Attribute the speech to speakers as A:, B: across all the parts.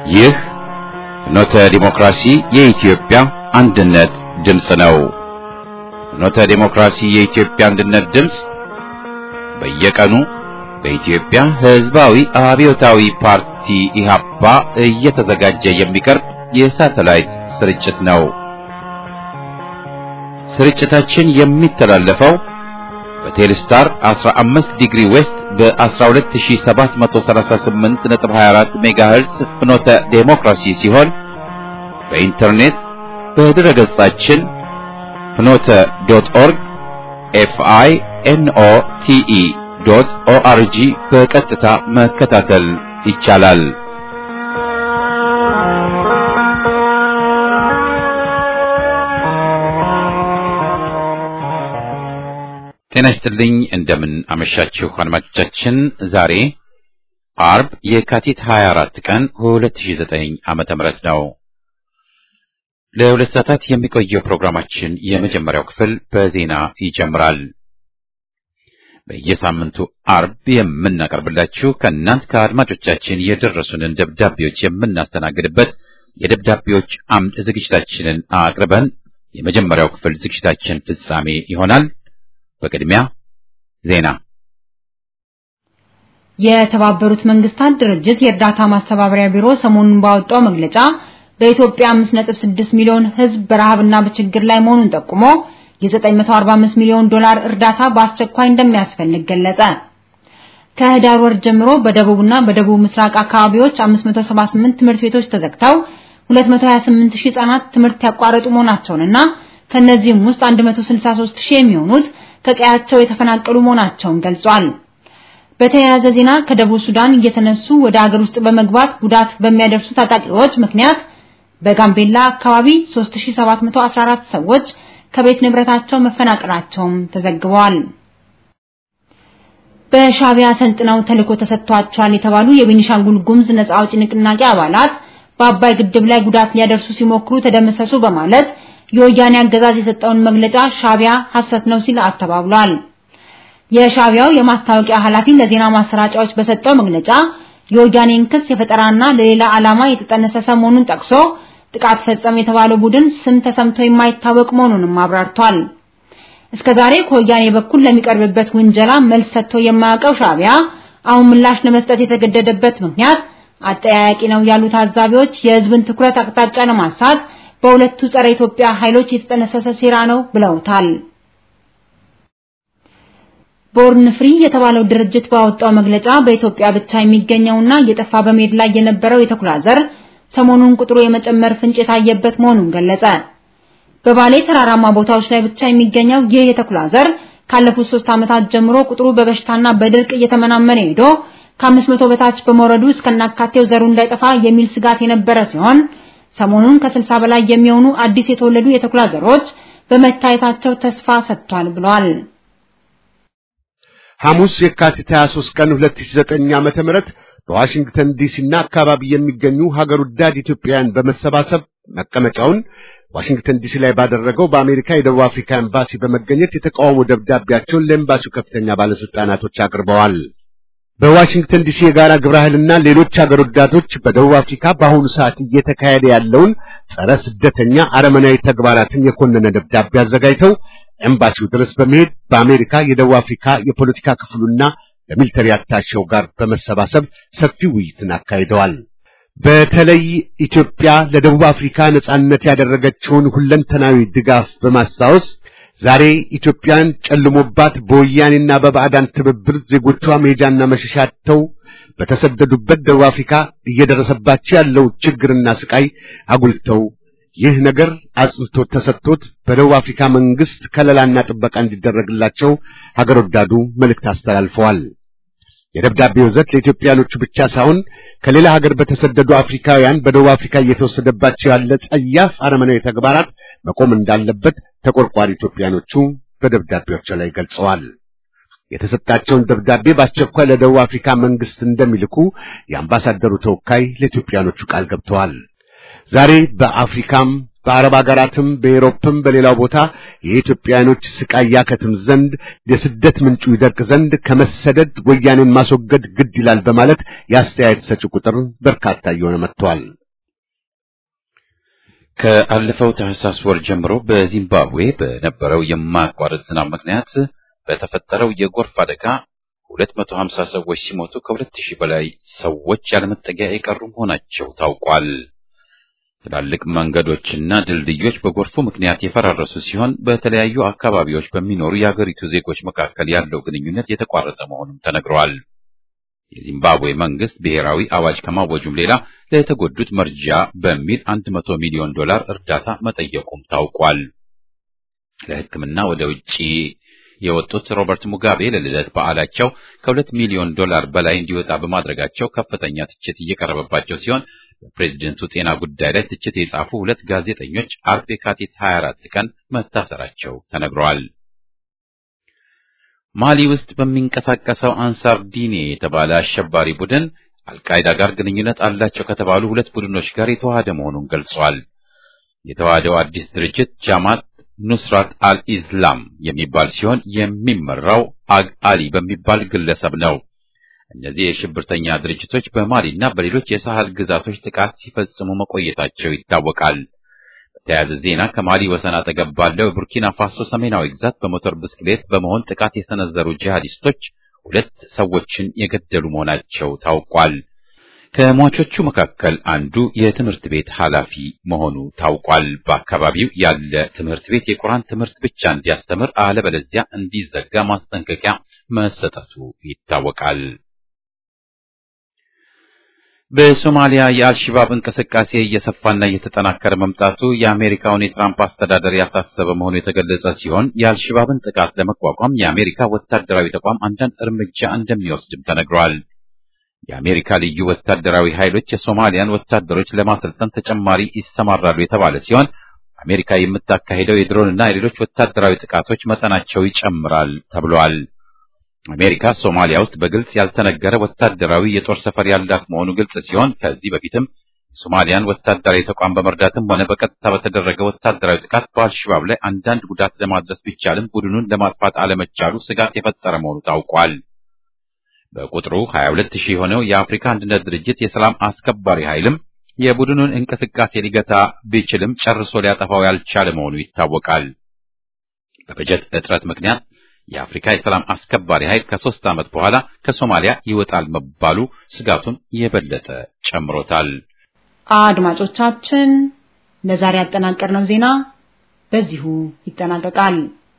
A: ይህ ፍኖተ ዲሞክራሲ የኢትዮጵያ አንድነት ድምፅ ነው። ፍኖተ ዲሞክራሲ የኢትዮጵያ አንድነት ድምፅ በየቀኑ በኢትዮጵያ ሕዝባዊ አብዮታዊ ፓርቲ ኢህአፓ እየተዘጋጀ የሚቀርብ የሳተላይት ስርጭት ነው። ስርጭታችን የሚተላለፈው በቴሌስታር 15 ዲግሪ ዌስት በ12738.24 ሜጋሄርዝ ፍኖተ ዴሞክራሲ ሲሆን በኢንተርኔት በድረ ገጻችን ፍኖተ ዶት ኦርግ ኤፍአይ ኤንኦ ቲኢ ዶት ኦአርጂ በቀጥታ መከታተል ይቻላል። ጤና ይስጥልኝ። እንደምን አመሻችሁ አድማጮቻችን። ዛሬ አርብ የካቲት 24 ቀን 2009 ዓመተ ምህረት ነው። ለሁለት ሰዓታት የሚቆየው ፕሮግራማችን የመጀመሪያው ክፍል በዜና ይጀምራል። በየሳምንቱ አርብ የምናቀርብላችሁ ከእናንት ከአድማጮቻችን የደረሱንን ደብዳቤዎች የምናስተናግድበት የደብዳቤዎች አምድ ዝግጅታችንን አቅርበን የመጀመሪያው ክፍል ዝግጅታችን ፍጻሜ ይሆናል። በቅድሚያ ዜና።
B: የተባበሩት መንግስታት ድርጅት የእርዳታ ማስተባበሪያ ቢሮ ሰሞኑን ባወጣው መግለጫ በኢትዮጵያ 5.6 ሚሊዮን ሕዝብ በረሃብና በችግር ላይ መሆኑን ጠቁሞ የ945 ሚሊዮን ዶላር እርዳታ በአስቸኳይ እንደሚያስፈልግ ገለጸ። ከህዳር ወር ጀምሮ በደቡብና በደቡብ ምስራቅ አካባቢዎች 578 ትምህርት ቤቶች ተዘግተው 228 ሺህ ህጻናት ትምህርት ያቋረጡ መሆናቸውንና ከነዚህም ውስጥ 163 ሺህ የሚሆኑት ከቀያቸው የተፈናቀሉ መሆናቸውን ገልጿል። በተያያዘ ዜና ከደቡብ ሱዳን እየተነሱ ወደ አገር ውስጥ በመግባት ጉዳት በሚያደርሱ ታጣቂዎች ምክንያት በጋምቤላ አካባቢ 3714 ሰዎች ከቤት ንብረታቸው መፈናቀላቸውም ተዘግበዋል። በሻቢያ ሰልጥነው ተልዕኮ ተሰጥቷቸዋል የተባሉ የቤኒሻንጉል ጉሙዝ ነጻ አውጪ ንቅናቄ አባላት በአባይ ግድብ ላይ ጉዳት ሊያደርሱ ሲሞክሩ ተደመሰሱ በማለት የወያኔ አገዛዝ የሰጠውን መግለጫ ሻቢያ ሐሰት ነው ሲል አስተባብሏል። የሻቢያው የማስታወቂያ ኃላፊ ለዜና ማሰራጫዎች በሰጠው መግለጫ የወያኔን ክስ የፈጠራና ለሌላ ዓላማ የተጠነሰሰ መሆኑን ጠቅሶ ጥቃት ፈጸመ የተባለው ቡድን ስም ተሰምቶ የማይታወቅ መሆኑንም አብራርቷል። እስከዛሬ ከወያኔ በኩል ለሚቀርብበት ውንጀላ መልስ ሰጥቶ የማያውቀው ሻቢያ አሁን ምላሽ ለመስጠት የተገደደበት ምክንያት አጠያያቂ ነው ያሉ ታዛቢዎች የሕዝብን ትኩረት አቅጣጫ ለማሳት በሁለቱ ጸረ ኢትዮጵያ ኃይሎች የተጠነሰሰ ሴራ ነው ብለውታል። ቦርን ፍሪ የተባለው ድርጅት ባወጣው መግለጫ በኢትዮጵያ ብቻ የሚገኘውና እየጠፋ በመሄድ ላይ የነበረው የተኩላ ዘር ሰሞኑን ቁጥሩ የመጨመር ፍንጭ የታየበት መሆኑን ገለጸ። በባሌ ተራራማ ቦታዎች ላይ ብቻ የሚገኘው ይህ የተኩላ ዘር ካለፉት ሶስት ዓመታት ጀምሮ ቁጥሩ በበሽታና በድርቅ እየተመናመነ ሄዶ ከአምስት መቶ በታች በመውረዱ እስከናካቴው ዘሩ እንዳይጠፋ የሚል ስጋት የነበረ ሲሆን ሰሞኑን ከስልሳ በላይ የሚሆኑ አዲስ የተወለዱ የተኩላ ዘሮች በመታየታቸው ተስፋ ሰጥቷል ብሏል።
C: ሐሙስ የካቲት 23 ቀን 2009 ዓመተ ምህረት በዋሽንግተን ዲሲና አካባቢ የሚገኙ ሀገር ወዳድ ኢትዮጵያውያን በመሰባሰብ መቀመጫውን ዋሽንግተን ዲሲ ላይ ባደረገው በአሜሪካ የደቡብ አፍሪካ ኤምባሲ በመገኘት የተቃውሞ ደብዳቤያቸውን ለኤምባሲው ከፍተኛ ባለስልጣናቶች አቅርበዋል። በዋሽንግተን ዲሲ የጋራ ግብረ ኃይልና ሌሎች ሀገር ወዳዶች በደቡብ አፍሪካ በአሁኑ ሰዓት እየተካሄደ ያለውን ጸረ ስደተኛ አረመናዊ ተግባራትን የኮነነ ደብዳቤ አዘጋጅተው ኤምባሲው ድረስ በመሄድ በአሜሪካ የደቡብ አፍሪካ የፖለቲካ ክፍሉና በሚሊተሪ አታሼው ጋር በመሰባሰብ ሰፊ ውይይትን አካሂደዋል። በተለይ ኢትዮጵያ ለደቡብ አፍሪካ ነጻነት ያደረገችውን ሁለንተናዊ ድጋፍ በማስታወስ ዛሬ ኢትዮጵያን ጨልሞባት በወያኔና በባዕዳን ትብብር ዜጎቿ መሄጃና መሸሻ አጥተው በተሰደዱበት ደቡብ አፍሪካ እየደረሰባቸው ያለው ችግርና ስቃይ አጉልተው ይህ ነገር አጽንቶ ተሰጥቶት በደቡብ አፍሪካ መንግስት ከለላና ጥበቃ እንዲደረግላቸው ሀገር ወዳዱ መልእክት አስተላልፈዋል። የደብዳቤው ይዘት ለኢትዮጵያኖቹ ብቻ ሳይሆን ከሌላ ሀገር በተሰደዱ አፍሪካውያን በደቡብ አፍሪካ እየተወሰደባቸው ያለ ጸያፍ አረመናዊ ተግባራት መቆም እንዳለበት ተቆርቋሪ ኢትዮጵያኖቹ በደብዳቤዎቻቸው ላይ ገልጸዋል። የተሰጣቸውን ደብዳቤ በአስቸኳይ ለደቡብ አፍሪካ መንግስት እንደሚልኩ የአምባሳደሩ ተወካይ ለኢትዮጵያኖቹ ቃል ገብተዋል። ዛሬ በአፍሪካም በአረብ ሀገራትም በኤሮፕም በሌላው ቦታ የኢትዮጵያኖች ስቃይ ያከትም ዘንድ የስደት ምንጩ ይደርቅ ዘንድ ከመሰደድ ወያኔን ማስወገድ ግድ ይላል በማለት የአስተያየት ሰጪ ቁጥር በርካታ እየሆነ መጥቷል።
A: ከአለፈው ታህሳስ ወር ጀምሮ በዚምባብዌ በነበረው የማያቋርጥ ዝናብ ምክንያት በተፈጠረው የጎርፍ አደጋ 250 ሰዎች ሲሞቱ ከ2000 በላይ ሰዎች ያለመጠጊያ የቀሩ መሆናቸው ታውቋል። ትላልቅ መንገዶችና ድልድዮች በጎርፉ ምክንያት የፈራረሱ ሲሆን በተለያዩ አካባቢዎች በሚኖሩ የአገሪቱ ዜጎች መካከል ያለው ግንኙነት የተቋረጠ መሆኑም ተነግሯል። የዚምባብዌ መንግስት ብሔራዊ አዋጅ ከማወጁም ሌላ ለተጎዱት መርጃ በሚል 100 ሚሊዮን ዶላር እርዳታ መጠየቁም ታውቋል። ለሕክምና ወደ ውጪ የወጡት ሮበርት ሙጋቤ ለልደት በዓላቸው ከሁለት ሚሊዮን ዶላር በላይ እንዲወጣ በማድረጋቸው ከፍተኛ ትችት እየቀረበባቸው ሲሆን በፕሬዝደንቱ ጤና ጉዳይ ላይ ትችት የጻፉ ሁለት ጋዜጠኞች አርብ የካቲት 24 ቀን መታሰራቸው ተነግረዋል። ማሊ ውስጥ በሚንቀሳቀሰው አንሳር ዲኔ የተባለ አሸባሪ ቡድን አልቃይዳ ጋር ግንኙነት አላቸው ከተባሉ ሁለት ቡድኖች ጋር የተዋሃደ መሆኑን ገልጿል። የተዋሃደው አዲስ ድርጅት ጃማት ኑስራት አልኢስላም የሚባል ሲሆን የሚመራው አግ አሊ በሚባል ግለሰብ ነው። እነዚህ የሽብርተኛ ድርጅቶች በማሊና በሌሎች የሳህል ግዛቶች ጥቃት ሲፈጽሙ መቆየታቸው ይታወቃል። በተያያዘ ዜና ከማሊ ወሰን አጠገብ ባለው የቡርኪና ፋሶ ሰሜናዊ ግዛት በሞተር ብስክሌት በመሆን ጥቃት የሰነዘሩ ጂሃዲስቶች ሁለት ሰዎችን የገደሉ መሆናቸው ታውቋል። ከሟቾቹ መካከል አንዱ የትምህርት ቤት ኃላፊ መሆኑ ታውቋል። በአካባቢው ያለ ትምህርት ቤት የቁርአን ትምህርት ብቻ እንዲያስተምር አለበለዚያ እንዲዘጋ ማስጠንቀቂያ መሰጠቱ ይታወቃል። በሶማሊያ የአልሽባብ እንቅስቃሴ እየሰፋና እየተጠናከረ መምጣቱ የአሜሪካውን የትራምፕ አስተዳደር ያሳሰበ መሆኑ የተገለጸ ሲሆን የአልሽባብን ጥቃት ለመቋቋም የአሜሪካ ወታደራዊ ተቋም አንዳንድ እርምጃ እንደሚወስድም ተነግሯል። የአሜሪካ ልዩ ወታደራዊ ኃይሎች የሶማሊያን ወታደሮች ለማሰልጠን ተጨማሪ ይሰማራሉ የተባለ ሲሆን አሜሪካ የምታካሄደው የድሮንና የሌሎች ወታደራዊ ጥቃቶች መጠናቸው ይጨምራል ተብሏል። አሜሪካ ሶማሊያ ውስጥ በግልጽ ያልተነገረ ወታደራዊ የጦር ሰፈር ያላት መሆኑ ግልጽ ሲሆን ከዚህ በፊትም የሶማሊያን ወታደራዊ ተቋም በመርዳትም ሆነ በቀጥታ በተደረገ ወታደራዊ ጥቃት በአልሸባብ ላይ አንዳንድ ጉዳት ለማድረስ ቢቻልም ቡድኑን ለማጥፋት አለመቻሉ ስጋት የፈጠረ መሆኑ ታውቋል። በቁጥሩ 22 ሺህ የሆነው የአፍሪካ አንድነት ድርጅት የሰላም አስከባሪ ኃይልም የቡድኑን እንቅስቃሴ ሊገታ ቢችልም ጨርሶ ሊያጠፋው ያልቻለ መሆኑ ይታወቃል። በበጀት እጥረት ምክንያት የአፍሪካ የሰላም አስከባሪ ኃይል ከሶስት ዓመት በኋላ ከሶማሊያ ይወጣል መባሉ ስጋቱን የበለጠ ጨምሮታል።
B: አድማጮቻችን ለዛሬ ያጠናቀርነው ዜና በዚሁ ይጠናቀቃል።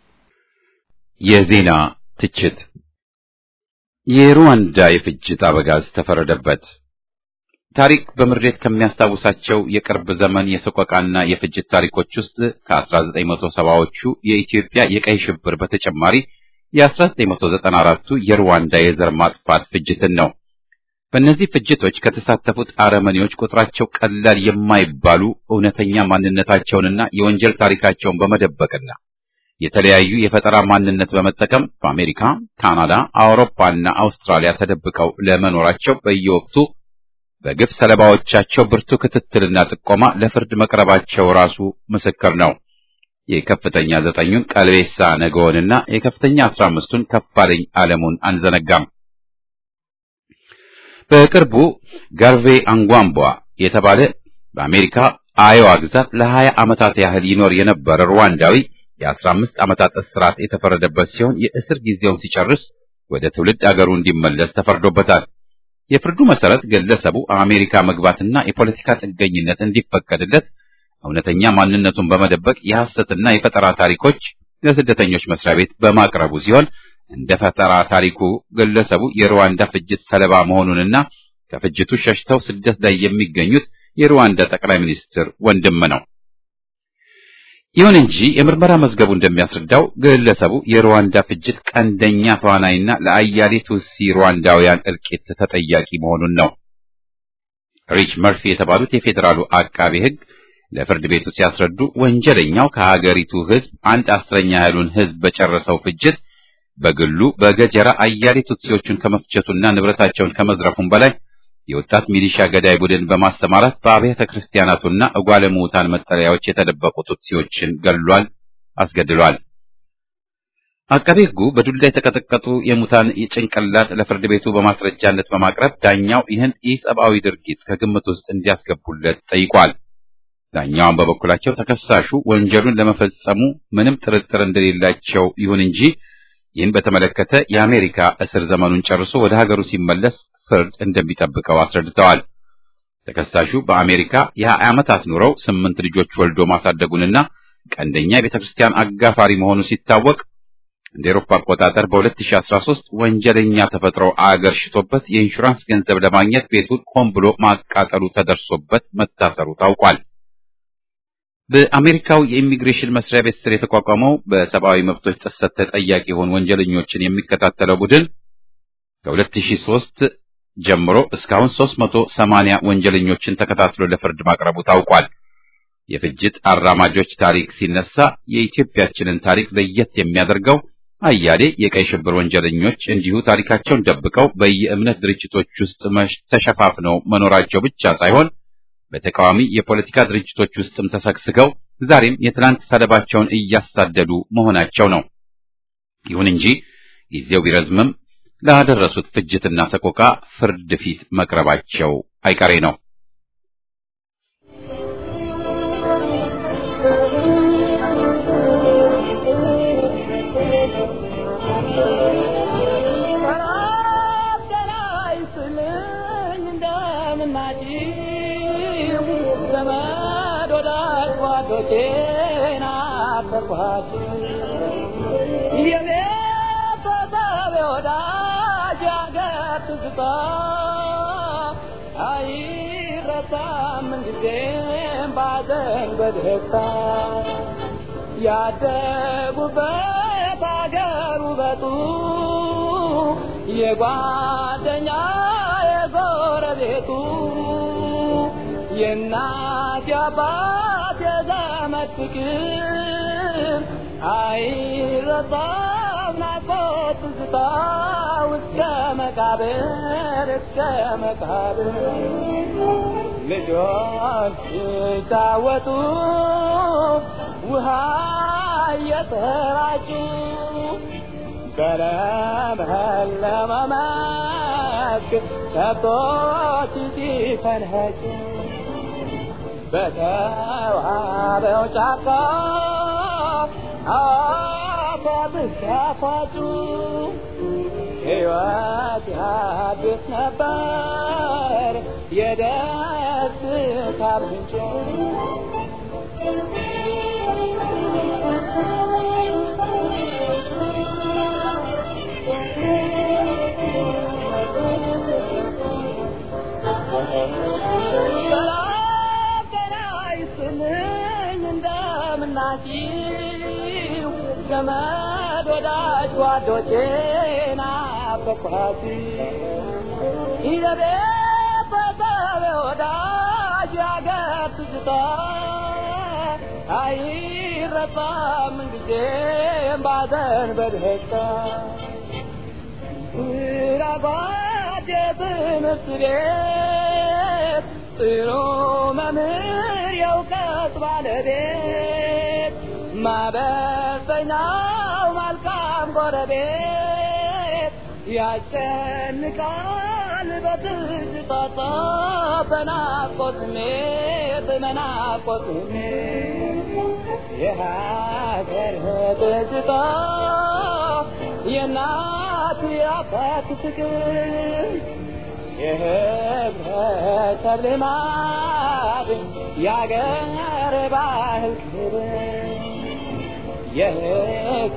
A: የዜና ትችት የሩዋንዳ የፍጅት አበጋዝ ተፈረደበት። ታሪክ በምሬት ከሚያስታውሳቸው የቅርብ ዘመን የሰቆቃና የፍጅት ታሪኮች ውስጥ ከ1970ዎቹ የኢትዮጵያ የቀይ ሽብር በተጨማሪ የ1994ቱ የሩዋንዳ የዘር ማጥፋት ፍጅትን ነው። በእነዚህ ፍጅቶች ከተሳተፉት አረመኔዎች ቁጥራቸው ቀላል የማይባሉ እውነተኛ ማንነታቸውንና የወንጀል ታሪካቸውን በመደበቅና የተለያዩ የፈጠራ ማንነት በመጠቀም በአሜሪካ፣ ካናዳ፣ አውሮፓና አውስትራሊያ ተደብቀው ለመኖራቸው በየወቅቱ በግፍ ሰለባዎቻቸው ብርቱ ክትትልና ጥቆማ ለፍርድ መቅረባቸው ራሱ ምስክር ነው። የከፍተኛ ዘጠኙን ቀልቤሳ ነገውንና የከፍተኛ አስራ አምስቱን ከፋለኝ ዓለሙን አንዘነጋም። በቅርቡ ጋርቬ አንጓምቧ የተባለ በአሜሪካ አዮዋ ግዛት ለሀያ ዓመታት ያህል ይኖር የነበረ ሩዋንዳዊ የአስራ አምስት ዓመታት እስራት የተፈረደበት ሲሆን የእስር ጊዜውን ሲጨርስ ወደ ትውልድ አገሩ እንዲመለስ ተፈርዶበታል። የፍርዱ መሰረት ግለሰቡ አሜሪካ መግባትና የፖለቲካ ጥገኝነት እንዲፈቀድለት እውነተኛ ማንነቱን በመደበቅ የሐሰትና የፈጠራ ታሪኮች ለስደተኞች መስሪያ ቤት በማቅረቡ ሲሆን እንደ ፈጠራ ታሪኩ ግለሰቡ የሩዋንዳ ፍጅት ሰለባ መሆኑንና ከፍጅቱ ሸሽተው ስደት ላይ የሚገኙት የሩዋንዳ ጠቅላይ ሚኒስትር ወንድም ነው። ይሁን እንጂ የምርመራ መዝገቡ እንደሚያስረዳው ግለሰቡ የሩዋንዳ ፍጅት ቀንደኛ ተዋናይና ለአያሌ ቱሲ ሩዋንዳውያን እልቂት ተጠያቂ መሆኑን ነው። ሪች መርፊ የተባሉት የፌዴራሉ አቃቤ ሕግ ለፍርድ ቤቱ ሲያስረዱ ወንጀለኛው ከሀገሪቱ ሕዝብ አንድ አስረኛ ያህሉን ሕዝብ በጨረሰው ፍጅት በግሉ በገጀራ አያሌ ቱትሲዎቹን ከመፍጀቱና ንብረታቸውን ከመዝረፉም በላይ የወጣት ሚሊሻ ገዳይ ቡድን በማሰማራት በአብያተ ክርስቲያናቱና እጓለ ምዑታን መጠለያዎች የተደበቁ ቱትሲዎችን ገድሏል፣ አስገድሏል። አቃቤ ሕጉ በዱላ የተቀጠቀጡ የሙታን ጭንቅላት ለፍርድ ቤቱ በማስረጃነት በማቅረብ ዳኛው ይህን ኢሰብአዊ ድርጊት ከግምት ውስጥ እንዲያስገቡለት ጠይቋል። ዳኛውን በበኩላቸው ተከሳሹ ወንጀሉን ለመፈጸሙ ምንም ጥርጥር እንደሌላቸው ይሁን እንጂ ይህን በተመለከተ የአሜሪካ እስር ዘመኑን ጨርሶ ወደ ሀገሩ ሲመለስ ፍርድ እንደሚጠብቀው አስረድተዋል። ተከሳሹ በአሜሪካ የሀያ ዓመታት ኑረው ስምንት ልጆች ወልዶ ማሳደጉንና ቀንደኛ የቤተ ክርስቲያን አጋፋሪ መሆኑ ሲታወቅ እንደ ኤሮፓ አቆጣጠር በ2013 ወንጀለኛ ተፈጥሮ አገር ሽቶበት የኢንሹራንስ ገንዘብ ለማግኘት ቤቱን ሆን ብሎ ማቃጠሉ ተደርሶበት መታሰሩ ታውቋል። በአሜሪካው የኢሚግሬሽን መስሪያ ቤት ስር የተቋቋመው በሰብአዊ መብቶች ጥሰት ተጠያቂ የሆኑ ወንጀለኞችን የሚከታተለው ቡድን ከ2003 ጀምሮ እስካሁን 380 ወንጀለኞችን ተከታትሎ ለፍርድ ማቅረቡ ታውቋል። የፍጅት አራማጆች ታሪክ ሲነሳ የኢትዮጵያችንን ታሪክ ለየት የሚያደርገው አያሌ የቀይ ሽብር ወንጀለኞች እንዲሁ ታሪካቸውን ደብቀው በየእምነት ድርጅቶች ውስጥ ተሸፋፍነው መኖራቸው ብቻ ሳይሆን በተቃዋሚ የፖለቲካ ድርጅቶች ውስጥም ተሰግስገው ዛሬም የትላንት ሰለባቸውን እያሳደዱ መሆናቸው ነው። ይሁን እንጂ ጊዜው ቢረዝምም ላደረሱት ፍጅትና ሰቆቃ ፍርድ ፊት መቅረባቸው አይቀሬ ነው።
D: ያደጉበት አገር ውበቱ የጓደኛ የጎረቤቱ የእናት የአባት የዘመድ ፍቅር አይረሳም ናፍቆት ትዝታ እስከ መቃብር እስከ መቃብር ልጆች ሲጫወቱ ውሃ እየተራጩ በለመለመ መስክ ከብቶች ሲፈንኸጩ በተዋበው ጫካ አፏብስ ሲያፏጩ ሕይወት ያድስ ነበር የደስታ ምንጭ እንደምናችሁ ዘመድ ወዳጅ ጓዶቼ ናፈቅኋት የቤት በሰብ ወዳጅ ያገር ትዝታ አይረሳም ጊዜም ባዘን በደስታ ራጓድ የትምህርት ቤት ጥሩ መምህር የእውቀት ባለቤት ማበሰኛው መልካም ጎረቤት ያጨንቃል በትዝታ በናፍቆት ስሜት በናፍቆት ስሜት የሀገር ትዝታ የእናት የአባት ፍቅር የህብረተሰብ ልማድ የአገር ባህል ክብር የህግ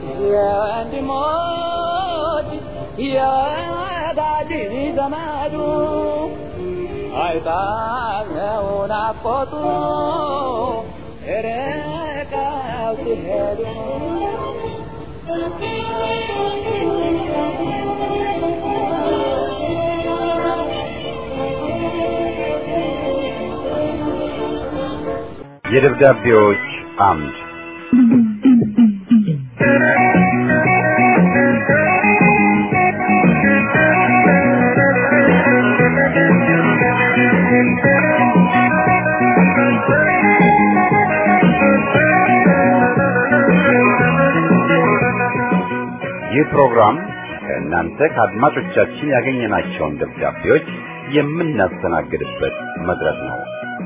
D: የወንድሞች የወዳጅ ዘመዱ አይጣለው ናፍቆቱ ርቀው ሲሄዱ
A: የደብዳቤዎች አምድ ይህ ፕሮግራም ከእናንተ ከአድማጮቻችን ያገኘናቸውን ደብዳቤዎች የምናስተናግድበት መድረክ ነው።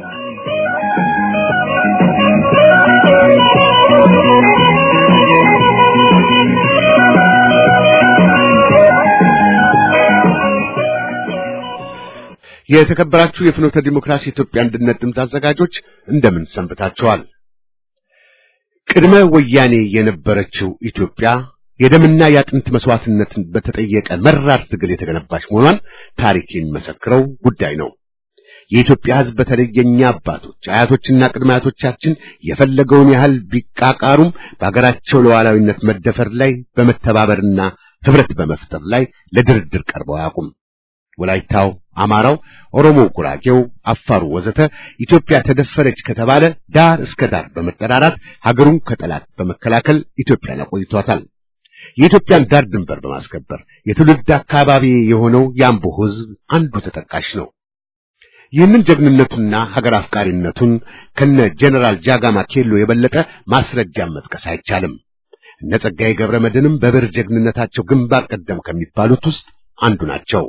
C: የተከበራችሁ የፍኖተ ዲሞክራሲ ኢትዮጵያ አንድነት ድምፅ አዘጋጆች እንደምን ሰንብታችኋል? ቅድመ ወያኔ የነበረችው ኢትዮጵያ የደምና የአጥንት መስዋዕትነትን በተጠየቀ መራር ትግል የተገነባች መሆኗን ታሪክ የሚመሰክረው ጉዳይ ነው። የኢትዮጵያ ሕዝብ በተለይ የኛ አባቶች አያቶችና ቅድመ አያቶቻችን የፈለገውን ያህል ቢቃቃሩም በሀገራቸው ሉዓላዊነት መደፈር ላይ በመተባበርና ህብረት በመፍጠር ላይ ለድርድር ቀርበው አያውቁም። ወላይታው፣ አማራው፣ ኦሮሞ፣ ጉራጌው፣ አፋሩ ወዘተ ኢትዮጵያ ተደፈረች ከተባለ ዳር እስከ ዳር በመጠራራት ሀገሩን ከጠላት በመከላከል ኢትዮጵያን አቆይቷታል። የኢትዮጵያን ዳር ድንበር በማስከበር የትውልድ አካባቢ የሆነው የአምቦ ሕዝብ አንዱ ተጠቃሽ ነው። ይህንን ጀግንነቱና ሀገር አፍቃሪነቱን ከነ ጀነራል ጃጋማ ኬሎ የበለጠ ማስረጃም መጥቀስ አይቻልም። እነ ጸጋዬ ገብረ መድኅንም በብር ጀግንነታቸው ግንባር ቀደም ከሚባሉት ውስጥ አንዱ ናቸው።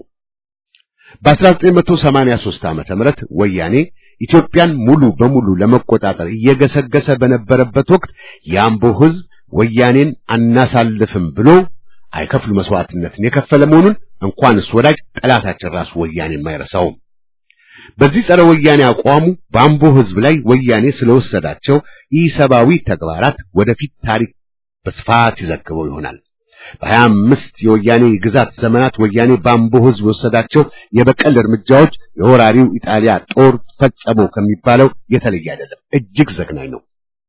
C: በ1983 ዓመተ ምህረት ወያኔ ኢትዮጵያን ሙሉ በሙሉ ለመቆጣጠር እየገሰገሰ በነበረበት ወቅት የአምቦ ሕዝብ ወያኔን አናሳልፍም ብሎ አይከፍሉ መስዋዕትነትን የከፈለ መሆኑን እንኳንስ ወዳጅ ጠላታችን ራሱ ወያኔ የማይረሳውም። በዚህ ጸረ ወያኔ አቋሙ በአምቦ ሕዝብ ላይ ወያኔ ስለወሰዳቸው ኢሰብአዊ ተግባራት ወደፊት ታሪክ በስፋት ይዘግበው ይሆናል። በሀያ አምስት የወያኔ ግዛት ዘመናት ወያኔ በአምቦ ሕዝብ የወሰዳቸው የበቀል እርምጃዎች የወራሪው ኢጣሊያ ጦር ፈጸመው ከሚባለው የተለየ አይደለም። እጅግ ዘግናኝ ነው።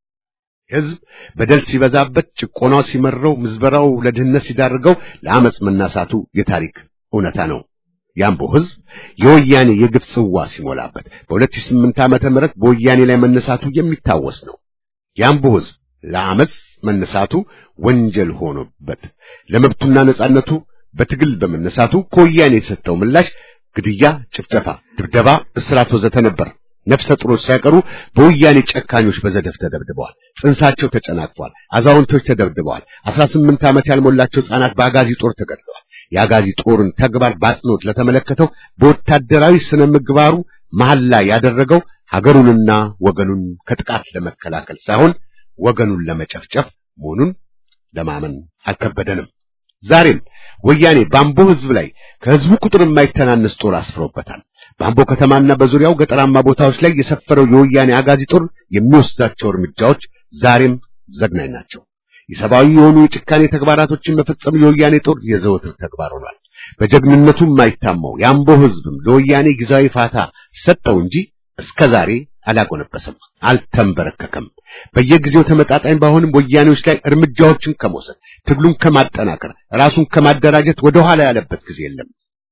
C: ሕዝብ በደል ሲበዛበት፣ ጭቆናው ሲመረው፣ ምዝበራው ለድህነት ሲዳርገው ለአመፅ መናሳቱ የታሪክ እውነታ ነው። የአምቦ ሕዝብ የወያኔ የግፍ ጽዋ ሲሞላበት በ2008 ዓመተ ምህረት በወያኔ ላይ መነሳቱ የሚታወስ ነው። የአምቦ ሕዝብ ለአመፅ መነሳቱ ወንጀል ሆኖበት ለመብቱና ነጻነቱ በትግል በመነሳቱ ከወያኔ የሰጠው ምላሽ ግድያ፣ ጭፍጨፋ፣ ድብደባ፣ እስራት ወዘተ ነበር። ነፍሰ ጡሮች ሳይቀሩ በወያኔ ጨካኞች በዘደፍ ተደብድበዋል። ጽንሳቸው ተጨናቅፏል። አዛውንቶች ተደብድበዋል። 18 ዓመት ያልሞላቸው ሕፃናት በአጋዚ ጦር ተገድለዋል። የአጋዚ ጦርን ተግባር በአጽንኦት ለተመለከተው በወታደራዊ ስነ ምግባሩ መሐላ ያደረገው ሀገሩንና ወገኑን ከጥቃት ለመከላከል ሳይሆን ወገኑን ለመጨፍጨፍ መሆኑን ለማመን አልከበደንም። ዛሬም ወያኔ በአምቦ ሕዝብ ላይ ከሕዝቡ ቁጥር የማይተናነስ ጦር አስፍሮበታል። በአምቦ ከተማና በዙሪያው ገጠራማ ቦታዎች ላይ የሰፈረው የወያኔ አጋዚ ጦር የሚወስዳቸው እርምጃዎች ዛሬም ዘግናኝ ናቸው። የሰብአዊ የሆኑ የጭካኔ ተግባራቶችን መፈጸም የወያኔ ጦር የዘወትር ተግባር ሆኗል። በጀግንነቱ የማይታማው የአምቦ ሕዝብም ለወያኔ ጊዜያዊ ፋታ ሰጠው እንጂ እስከ ዛሬ አላጎነበሰም፣ አልተንበረከከም። በየጊዜው ተመጣጣኝ ባይሆንም ወያኔዎች ላይ እርምጃዎችን ከመውሰድ ትግሉን ከማጠናከር ራሱን ከማደራጀት ወደ ኋላ ያለበት ጊዜ የለም።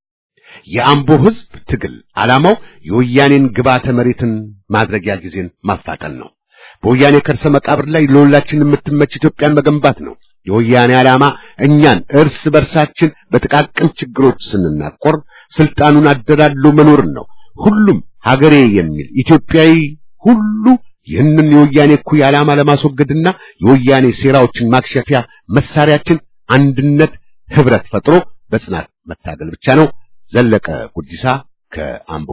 C: የአምቦ ሕዝብ ትግል ዓላማው የወያኔን ግብዓተ መሬትን ማድረጊያ ጊዜን ማፋጠን ነው። በወያኔ ከርሰ መቃብር ላይ ለሁላችን የምትመች ኢትዮጵያን መገንባት ነው። የወያኔ ዓላማ እኛን እርስ በርሳችን በጥቃቅን ችግሮች ስንናቆር ስልጣኑን አደላድሎ መኖርን ነው። ሁሉም ሀገሬ የሚል ኢትዮጵያዊ ሁሉ ይህንን የወያኔ እኩይ ዓላማ ለማስወገድና የወያኔ ሴራዎችን ማክሸፊያ መሳሪያችን አንድነት፣ ህብረት ፈጥሮ በጽናት መታገል ብቻ ነው። ዘለቀ ጉዲሳ ከአምቦ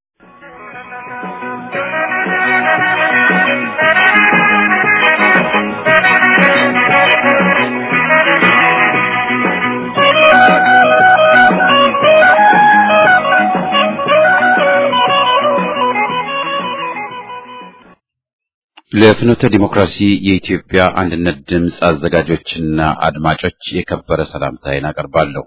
A: ለፍኖተ ዲሞክራሲ የኢትዮጵያ አንድነት ድምፅ አዘጋጆችና አድማጮች የከበረ ሰላምታዬን አቀርባለሁ።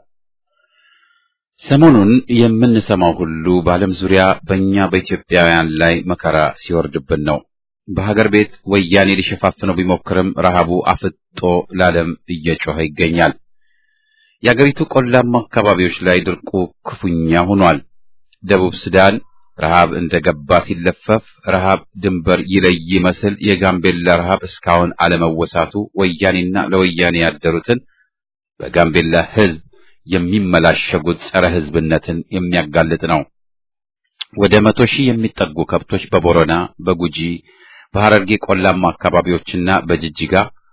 A: ሰሞኑን የምንሰማው ሁሉ በዓለም ዙሪያ በእኛ በኢትዮጵያውያን ላይ መከራ ሲወርድብን ነው። በሀገር ቤት ወያኔ ሊሸፋፍነው ቢሞክርም ረሃቡ አፍጦ ለዓለም እየጮኸ ይገኛል። የአገሪቱ ቆላማ አካባቢዎች ላይ ድርቁ ክፉኛ ሆኗል። ደቡብ ሱዳን ረሃብ እንደገባ ሲለፈፍ ረሃብ ድንበር ይለይ ይመስል የጋምቤላ ረሃብ እስካሁን አለመወሳቱ ወያኔና ለወያኔ ያደሩትን በጋምቤላ ሕዝብ የሚመላሸጉት ጸረ ሕዝብነትን የሚያጋልጥ ነው። ወደ መቶ ሺህ የሚጠጉ ከብቶች በቦረና፣ በጉጂ፣ በሐረርጌ ቆላማ አካባቢዎችና በጅጅጋ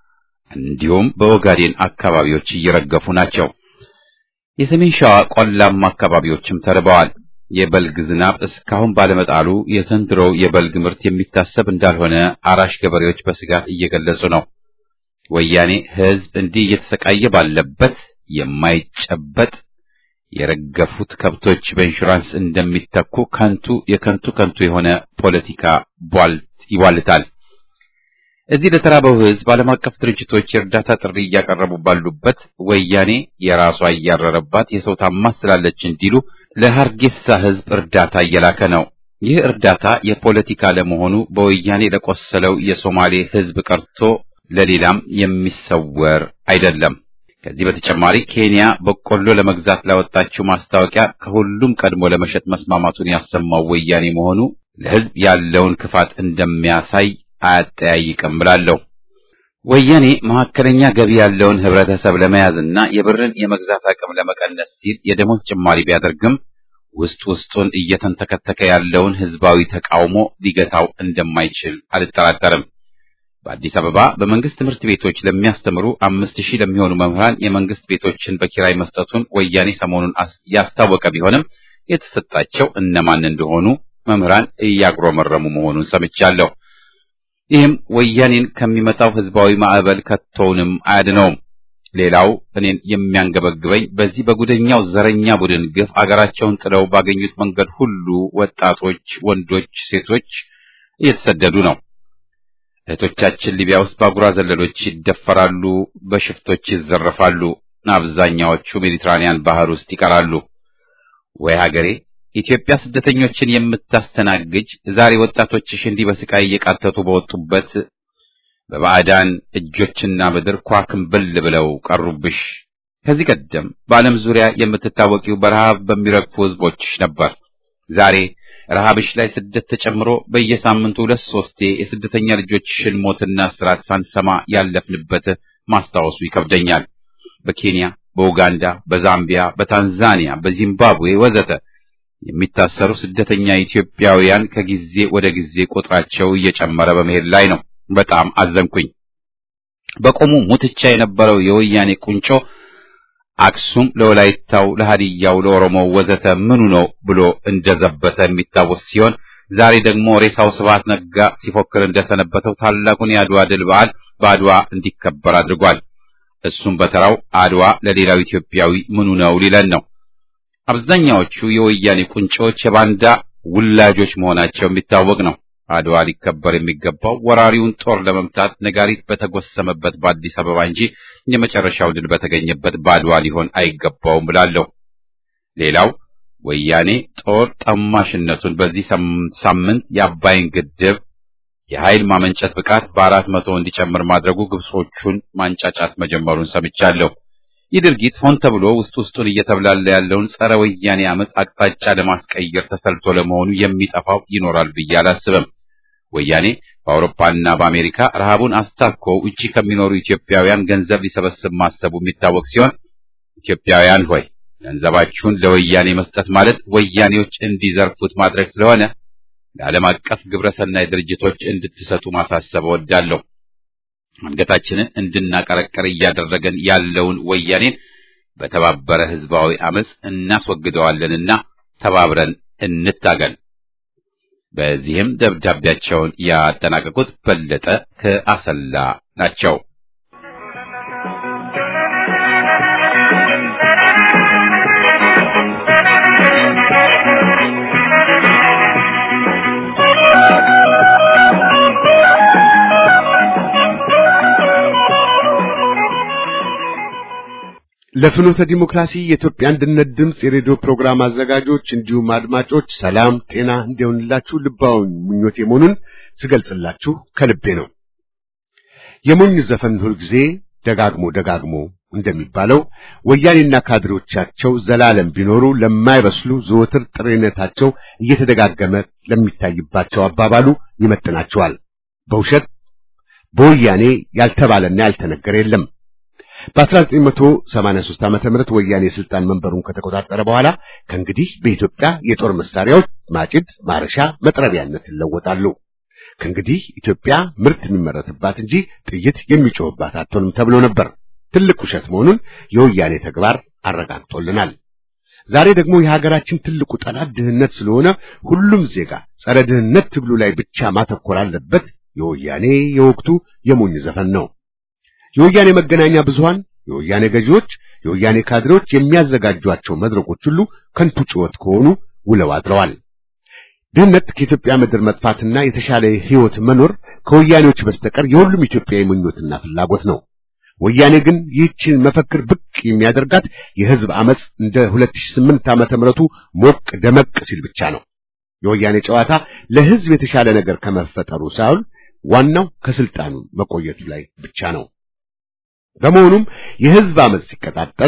A: እንዲሁም በኦጋዴን አካባቢዎች እየረገፉ ናቸው። የሰሜን ሸዋ ቆላማ አካባቢዎችም ተርበዋል። የበልግ ዝናብ እስካሁን ባለመጣሉ የዘንድሮው የበልግ ምርት የሚታሰብ እንዳልሆነ አራሽ ገበሬዎች በስጋት እየገለጹ ነው። ወያኔ ሕዝብ እንዲህ እየተሰቃየ ባለበት የማይጨበጥ የረገፉት ከብቶች በኢንሹራንስ እንደሚተኩ ከንቱ የከንቱ ከንቱ የሆነ ፖለቲካ ቧልት ይቧልታል። እዚህ ለተራበው ሕዝብ ዓለም አቀፍ ድርጅቶች የእርዳታ ጥሪ እያቀረቡ ባሉበት ወያኔ የራሷ እያረረባት የሰው ታማስ ስላለች እንዲሉ ለሐርጌሳ ሕዝብ እርዳታ እየላከ ነው። ይህ እርዳታ የፖለቲካ ለመሆኑ በወያኔ ለቆሰለው የሶማሌ ሕዝብ ቀርቶ ለሌላም የሚሰወር አይደለም። ከዚህ በተጨማሪ ኬንያ በቆሎ ለመግዛት ላወጣችው ማስታወቂያ ከሁሉም ቀድሞ ለመሸጥ መስማማቱን ያሰማው ወያኔ መሆኑ ለሕዝብ ያለውን ክፋት እንደሚያሳይ አያጠያይቅም ብላለሁ። ወያኔ መካከለኛ ገቢ ያለውን ህብረተሰብ ለመያዝና የብርን የመግዛት አቅም ለመቀነስ ሲል የደሞዝ ጭማሪ ቢያደርግም ውስጥ ውስጡን እየተንተከተከ ያለውን ህዝባዊ ተቃውሞ ሊገታው እንደማይችል አልጠራጠርም። በአዲስ አበባ በመንግስት ትምህርት ቤቶች ለሚያስተምሩ አምስት ሺህ ለሚሆኑ መምህራን የመንግስት ቤቶችን በኪራይ መስጠቱን ወያኔ ሰሞኑን ያስታወቀ ቢሆንም የተሰጣቸው እነማን እንደሆኑ መምህራን እያጉረመረሙ መሆኑን ሰምቻለሁ። ይህም ወያኔን ከሚመጣው ህዝባዊ ማዕበል ከቶውንም አያድነውም። ሌላው እኔን የሚያንገበግበኝ በዚህ በጉደኛው ዘረኛ ቡድን ግፍ አገራቸውን ጥለው ባገኙት መንገድ ሁሉ ወጣቶች፣ ወንዶች፣ ሴቶች እየተሰደዱ ነው። እህቶቻችን ሊቢያ ውስጥ በአጉራ ዘለሎች ይደፈራሉ፣ በሽፍቶች ይዘረፋሉ። አብዛኛዎቹ ሜዲትራኒያን ባህር ውስጥ ይቀራሉ። ወይ ሀገሬ ኢትዮጵያ ስደተኞችን የምታስተናግጅ ዛሬ ወጣቶችሽ እንዲህ በስቃይ እየቃተቱ በወጡበት በባዕዳን እጆችና ምድር ኳክንብል ብለው ቀሩብሽ። ከዚህ ቀደም በዓለም ዙሪያ የምትታወቂው በረሃብ በሚረግፉ ህዝቦችሽ ነበር። ዛሬ ረሃብሽ ላይ ስደት ተጨምሮ በየሳምንቱ ሁለት ሶስቴ የስደተኛ ልጆችሽን ሞትና እስራት ሳንሰማ ያለፍንበት ማስታወሱ ይከብደኛል። በኬንያ፣ በኡጋንዳ፣ በዛምቢያ፣ በታንዛኒያ፣ በዚምባብዌ ወዘተ የሚታሰሩ ስደተኛ ኢትዮጵያውያን ከጊዜ ወደ ጊዜ ቁጥራቸው እየጨመረ በመሄድ ላይ ነው። በጣም አዘንኩኝ። በቆሙ ሙትቻ የነበረው የወያኔ ቁንጮ አክሱም ለወላይታው፣ ለሃዲያው፣ ለኦሮሞው ወዘተ ምኑ ነው ብሎ እንደዘበተ የሚታወስ ሲሆን ዛሬ ደግሞ ሬሳው ስብሐት ነጋ ሲፎክር እንደሰነበተው ታላቁን የአድዋ ድል በዓል በአድዋ እንዲከበር አድርጓል። እሱም በተራው አድዋ ለሌላው ኢትዮጵያዊ ምኑ ነው ሊለን ነው። አብዛኛዎቹ የወያኔ ቁንጮች የባንዳ ውላጆች መሆናቸው የሚታወቅ ነው። አድዋ ሊከበር የሚገባው ወራሪውን ጦር ለመምታት ነጋሪት በተጎሰመበት በአዲስ አበባ እንጂ የመጨረሻው ድል በተገኘበት በአድዋ ሊሆን አይገባውም ብላለሁ። ሌላው ወያኔ ጦር ጠማሽነቱን በዚህ ሳምንት የአባይን ግድብ የኃይል ማመንጨት ብቃት በአራት መቶ እንዲጨምር ማድረጉ ግብጾቹን ማንጫጫት መጀመሩን ሰምቻለሁ። ይህ ድርጊት ሆን ተብሎ ውስጥ ውስጡን እየተብላለ ያለውን ጸረ ወያኔ አመፅ አቅጣጫ ለማስቀየር ተሰልቶ ለመሆኑ የሚጠፋው ይኖራል ብዬ አላስብም። ወያኔ በአውሮፓና በአሜሪካ ረሃቡን አስታኮ ውጪ ከሚኖሩ ኢትዮጵያውያን ገንዘብ ሊሰበስብ ማሰቡ የሚታወቅ ሲሆን ኢትዮጵያውያን ሆይ ገንዘባችሁን ለወያኔ መስጠት ማለት ወያኔዎች እንዲዘርፉት ማድረግ ስለሆነ ለዓለም አቀፍ ግብረሰናይ ድርጅቶች እንድትሰጡ ማሳሰብ እወዳለሁ። አንገታችንን እንድናቀረቀር እያደረገን ያለውን ወያኔን በተባበረ ህዝባዊ አመፅ እናስወግደዋለንና ተባብረን እንታገል። በዚህም ደብዳቤያቸውን ያጠናቀቁት በለጠ ከአሰላ ናቸው።
C: ለፍኖተ ዲሞክራሲ የኢትዮጵያ አንድነት ድምፅ የሬዲዮ ፕሮግራም አዘጋጆች እንዲሁም አድማጮች ሰላም ጤና እንዲሆንላችሁ ልባዊ ምኞቴ መሆኑን ስገልጽላችሁ ከልቤ ነው። የሞኝ ዘፈን ሁልጊዜ ደጋግሞ ደጋግሞ እንደሚባለው ወያኔና ካድሬዎቻቸው ዘላለም ቢኖሩ ለማይበስሉ ዘወትር ጥሬነታቸው እየተደጋገመ ለሚታይባቸው አባባሉ ይመጥናቸዋል። በውሸት በወያኔ ያልተባለና ያልተነገረ የለም። በ1983 ዓመተ ምህረት ወያኔ ስልጣን መንበሩን ከተቆጣጠረ በኋላ ከእንግዲህ በኢትዮጵያ የጦር መሳሪያዎች ማጭድ፣ ማረሻ፣ መጥረቢያነት ይለወጣሉ። ከእንግዲህ ኢትዮጵያ ምርት የሚመረትባት እንጂ ጥይት የሚጮህባት አትሆንም ተብሎ ነበር። ትልቅ ውሸት መሆኑን የወያኔ ተግባር አረጋግጦልናል። ዛሬ ደግሞ የሀገራችን ትልቁ ጠላት ድህነት ስለሆነ ሁሉም ዜጋ ጸረ ድህነት ትግሉ ላይ ብቻ ማተኮር አለበት። የወያኔ የወቅቱ የሞኝ ዘፈን ነው። የወያኔ መገናኛ ብዙሃን፣ የወያኔ ገዢዎች፣ የወያኔ ካድሬዎች የሚያዘጋጇቸው መድረኮች ሁሉ ከንቱ ጩኸት ከሆኑ ውለው አድረዋል። ድህነት ከኢትዮጵያ ምድር መጥፋትና የተሻለ ሕይወት መኖር ከወያኔዎች በስተቀር የሁሉም ኢትዮጵያዊ ምኞትና ፍላጎት ነው። ወያኔ ግን ይህችን መፈክር ብቅ የሚያደርጋት የህዝብ አመጽ እንደ 2008 ዓመተ ምህረቱ ሞቅ ደመቅ ሲል ብቻ ነው። የወያኔ ጨዋታ ለህዝብ የተሻለ ነገር ከመፈጠሩ ሳይሆን ዋናው ከስልጣኑ መቆየቱ ላይ ብቻ ነው። በመሆኑም የህዝብ አመጽ ሲቀጣጠል፣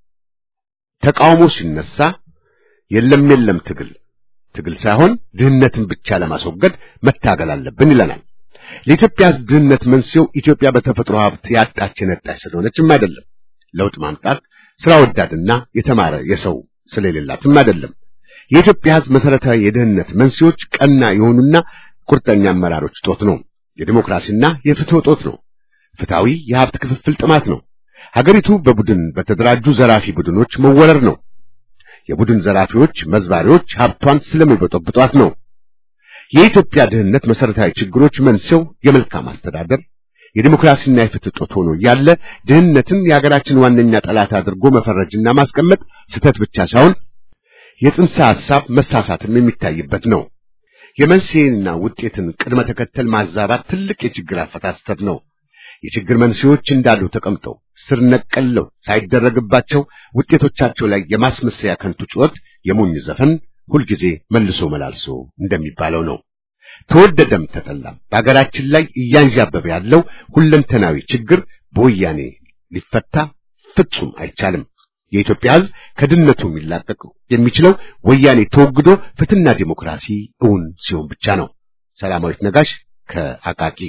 C: ተቃውሞ ሲነሳ የለም የለም ትግል ትግል ሳይሆን ድህነትን ብቻ ለማስወገድ መታገል አለብን ይለናል። ለኢትዮጵያ ህዝብ ድህነት መንስኤው ኢትዮጵያ በተፈጥሮ ሀብት ያጣች የነጣች ስለሆነችም አይደለም። ለውጥ ማምጣት ስራ ወዳድና የተማረ የሰው ስለሌላትም አይደለም። የኢትዮጵያ ህዝብ መሰረታዊ የድህነት መንስኤዎች ቀና የሆኑና ቁርጠኛ አመራሮች ጦት ነው። የዲሞክራሲና የፍትህ ጦት ነው። ፍትሃዊ የሀብት ክፍፍል ጥማት ነው። ሀገሪቱ በቡድን በተደራጁ ዘራፊ ቡድኖች መወረር ነው። የቡድን ዘራፊዎች መዝባሪዎች ሀብቷን ስለሚበጠብጧት ነው። የኢትዮጵያ ድህነት መሰረታዊ ችግሮች መንስኤው የመልካም አስተዳደር የዲሞክራሲና የፍትህ ጦት ሆኖ ያለ ድህነትን የሀገራችን ዋነኛ ጠላት አድርጎ መፈረጅና ማስቀመጥ ስህተት ብቻ ሳይሆን የጽንሰ ሐሳብ መሳሳትም የሚታይበት ነው። የመንስኤንና ውጤትን ቅድመ ተከተል ማዛባት ትልቅ የችግር አፈታት ስህተት ነው። የችግር መንስኤዎች እንዳሉ ተቀምጠው ስር ነቀለው ሳይደረግባቸው ውጤቶቻቸው ላይ የማስመሰያ ከንቱ ጩኸት የሞኝ ዘፈን ሁልጊዜ መልሶ መላልሶ እንደሚባለው ነው። ተወደደም ተጠላም በሀገራችን ላይ እያንዣበበ ያለው ሁለንተናዊ ችግር በወያኔ ሊፈታ ፍጹም አይቻልም። የኢትዮጵያ ሕዝብ ከድህነቱ የሚላቀቅ የሚችለው ወያኔ ተወግዶ ፍትህና ዲሞክራሲ እውን ሲሆን ብቻ ነው። ሰላማዊት ነጋሽ ከአቃቂ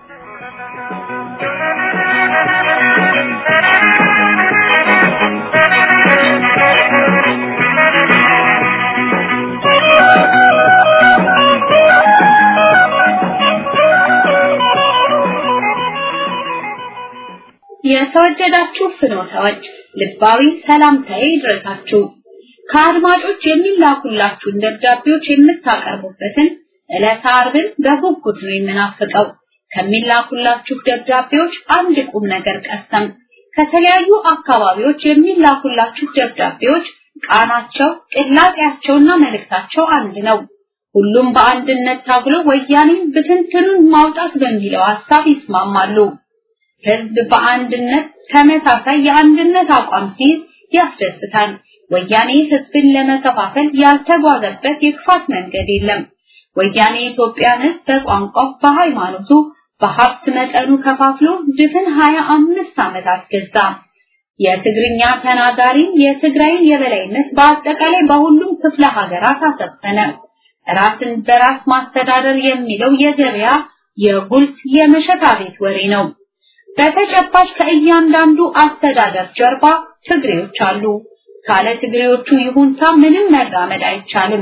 E: የተወደዳችሁ ፍኖታዎች ልባዊ ሰላምታዬ ይድረሳችሁ። ከአድማጮች የሚላኩላችሁን ደብዳቤዎች የምታቀርቡበትን ዕለተ ዓርብን በጉጉት ነው የምናፍቀው። ከሚላኩላችሁ ደብዳቤዎች አንድ ቁም ነገር ቀሰም። ከተለያዩ አካባቢዎች የሚላኩላችሁ ደብዳቤዎች ቃናቸው፣ ቅላጤያቸውና መልእክታቸው አንድ ነው። ሁሉም በአንድነት ታግሎ ወያኔን ብትንትኑን ማውጣት በሚለው ሐሳብ ይስማማሉ። ህዝብ በአንድነት ተመሳሳይ የአንድነት አቋም ሲይዝ ያስደስታል። ወያኔ ህዝብን ለመከፋፈል ያልተጓዘበት የክፋት መንገድ የለም። ወያኔ የኢትዮጵያን ህዝብ በቋንቋው፣ በሃይማኖቱ፣ በሀብት መጠኑ ከፋፍሎ ድፍን ሀያ አምስት ዓመታት ገዛ። የትግርኛ ተናጋሪን የትግራይን የበላይነት በአጠቃላይ በሁሉም ክፍለ ሀገራት አሰፈነ። ራስን በራስ ማስተዳደር የሚለው የገበያ የጉልት የመሸታ ቤት ወሬ ነው። በተጨባጭ ከእያንዳንዱ አስተዳደር ጀርባ ትግሬዎች አሉ። ካለ ትግሬዎቹ ይሁንታ ምንም መራመድ አይቻልም።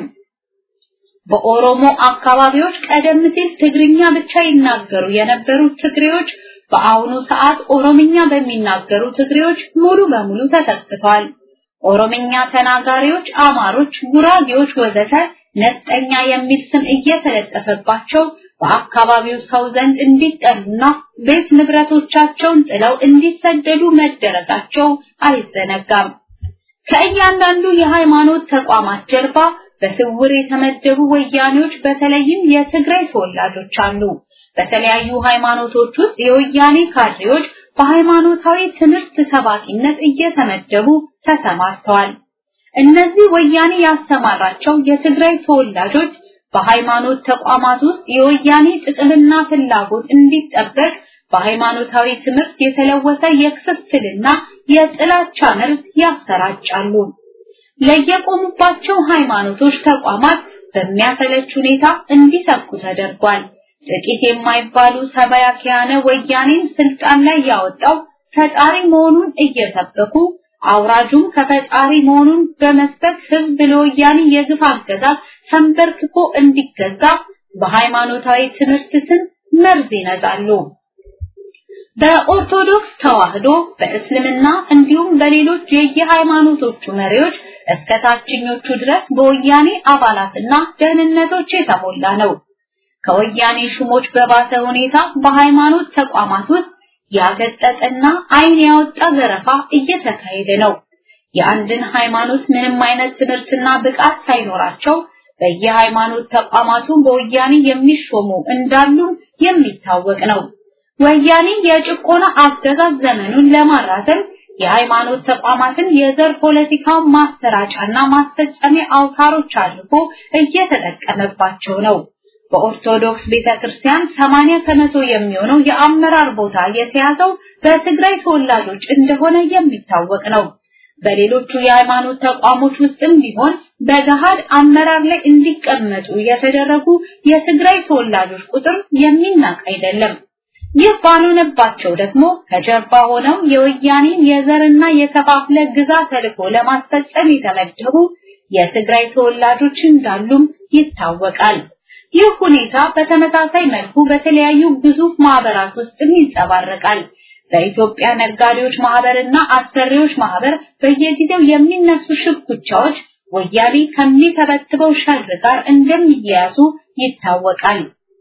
E: በኦሮሞ አካባቢዎች ቀደም ሲል ትግርኛ ብቻ ይናገሩ የነበሩት ትግሬዎች በአሁኑ ሰዓት ኦሮምኛ በሚናገሩ ትግሬዎች ሙሉ በሙሉ ተተክተዋል። ኦሮምኛ ተናጋሪዎች አማሮች፣ ጉራጌዎች ወዘተ ነፍጠኛ የሚል ስም እየተለጠፈባቸው በአካባቢው ሰው ዘንድ እንዲጠሉና ቤት ንብረቶቻቸውን ጥለው እንዲሰደዱ መደረጋቸው አይዘነጋም። ከእያንዳንዱ የሃይማኖት ተቋማት ጀርባ በስውር የተመደቡ ወያኔዎች በተለይም የትግራይ ተወላጆች አሉ። በተለያዩ ሃይማኖቶች ውስጥ የወያኔ ካድሬዎች በሃይማኖታዊ ትምህርት ሰባኪነት እየተመደቡ ተሰማርተዋል። እነዚህ ወያኔ ያስተማራቸው የትግራይ ተወላጆች በሃይማኖት ተቋማት ውስጥ የወያኔ ጥቅምና ፍላጎት እንዲጠበቅ በሃይማኖታዊ ትምህርት የተለወሰ የክፍፍልና የጥላቻ መርዝ ያሰራጫሉ። ለየቆሙባቸው ሃይማኖቶች ተቋማት በሚያሰለች ሁኔታ እንዲሰብኩ ተደርጓል። ጥቂት የማይባሉ ሰባያኪያነ ወያኔን ስልጣን ላይ ያወጣው ፈጣሪ መሆኑን እየሰበኩ አውራጁም ከፈጣሪ መሆኑን በመስበክ ህዝብ ለወያኔ የግፍ አገዛዝ ተንበርክኮ እንዲገዛ በሃይማኖታዊ ትምህርት ስም መርዝ ይነዛሉ። በኦርቶዶክስ ተዋህዶ በእስልምና እንዲሁም በሌሎች የየሃይማኖቶቹ መሪዎች እስከ ታችኞቹ ድረስ በወያኔ አባላትና ደህንነቶች የተሞላ ነው። ከወያኔ ሹሞች በባሰ ሁኔታ በሃይማኖት ተቋማት ውስጥ ያገጠጠና ዓይን ያወጣ ዘረፋ እየተካሄደ ነው። የአንድን ሃይማኖት ምንም አይነት ትምህርትና ብቃት ሳይኖራቸው በየሃይማኖት ተቋማቱ በወያኔ የሚሾሙ እንዳሉ የሚታወቅ ነው። ወያኔ የጭቆና አገዛዝ ዘመኑን ለማራዘም የሃይማኖት ተቋማትን የዘር ፖለቲካው ማሰራጫና ማስፈጸሚያ አውታሮች አድርጎ እየተጠቀመባቸው ነው። በኦርቶዶክስ ቤተክርስቲያን 80 ከመቶ የሚሆነው የአመራር ቦታ የተያዘው በትግራይ ተወላጆች እንደሆነ የሚታወቅ ነው። በሌሎቹ የሃይማኖት ተቋሞች ውስጥም ቢሆን በገሃድ አመራር ላይ እንዲቀመጡ የተደረጉ የትግራይ ተወላጆች ቁጥር የሚናቅ አይደለም። ይህ ባልሆነባቸው ደግሞ ከጀርባ ሆነው የወያኔን የዘርና የከፋፍለ ግዛ ተልዕኮ ለማስፈጸም የተመደቡ የትግራይ ተወላጆች እንዳሉም ይታወቃል። ይህ ሁኔታ በተመሳሳይ መልኩ በተለያዩ ግዙፍ ማህበራት ውስጥም ይንጸባረቃል። በኢትዮጵያ ነጋዴዎች ማህበርና አሰሪዎች ማህበር በየጊዜው የሚነሱ ሽኩቻዎች ወያኔ ከሚተበትበው ሸር ጋር እንደሚያያዙ ይታወቃል።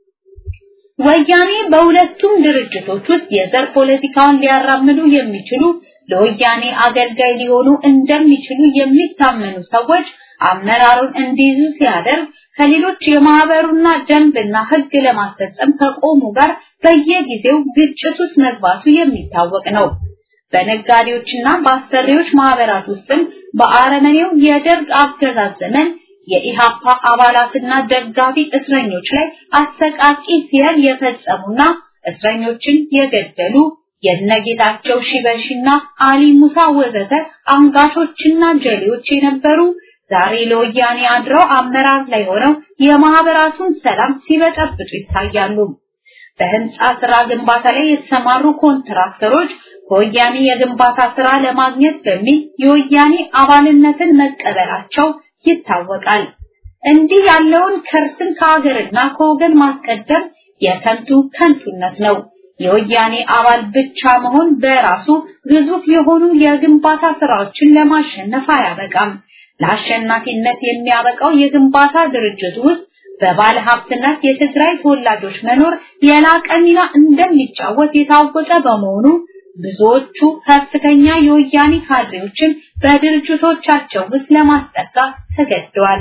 E: ወያኔ በሁለቱም ድርጅቶች ውስጥ የዘር ፖለቲካውን ሊያራምዱ የሚችሉ ለወያኔ አገልጋይ ሊሆኑ እንደሚችሉ የሚታመኑ ሰዎች አመራሩን እንዲይዙ ሲያደርግ ከሌሎች የማህበሩና ደንብና ሕግ ለማስፈጸም ከቆሙ ጋር በየጊዜው ግጭት ውስጥ መግባቱ የሚታወቅ ነው። በነጋዴዎችና በአሰሪዎች ማህበራት ውስጥም በአረመኔው የደርግ አገዛዝ ዘመን የኢሃፓ አባላትና ደጋፊ እስረኞች ላይ አሰቃቂ ሲያል የፈጸሙና እስረኞችን የገደሉ የነጌታቸው ሺበሺና አሊ ሙሳ ወዘተ አንጋሾችና ጀሌዎች የነበሩ ዛሬ ለወያኔ አድረው አመራር ላይ ሆነው የማህበራቱን ሰላም ሲበጠብጡ ይታያሉ። በህንፃ ስራ ግንባታ ላይ የተሰማሩ ኮንትራክተሮች ከወያኔ የግንባታ ስራ ለማግኘት በሚል የወያኔ አባልነትን መቀበላቸው ይታወቃል። እንዲህ ያለውን ከርስን ከሀገርና ከወገን ማስቀደም የከንቱ ከንቱነት ነው። የወያኔ አባል ብቻ መሆን በራሱ ግዙፍ የሆኑ የግንባታ ስራዎችን ለማሸነፍ አያበቃም። ለአሸናፊነት የሚያበቃው የግንባታ ድርጅት ውስጥ በባለ ሀብትነት የትግራይ ተወላጆች መኖር የላቀ ሚና እንደሚጫወት የታወቀ በመሆኑ ብዙዎቹ ከፍተኛ የወያኔ ካድሬዎችን በድርጅቶቻቸው ውስጥ ለማስጠጋት ተገደዋል።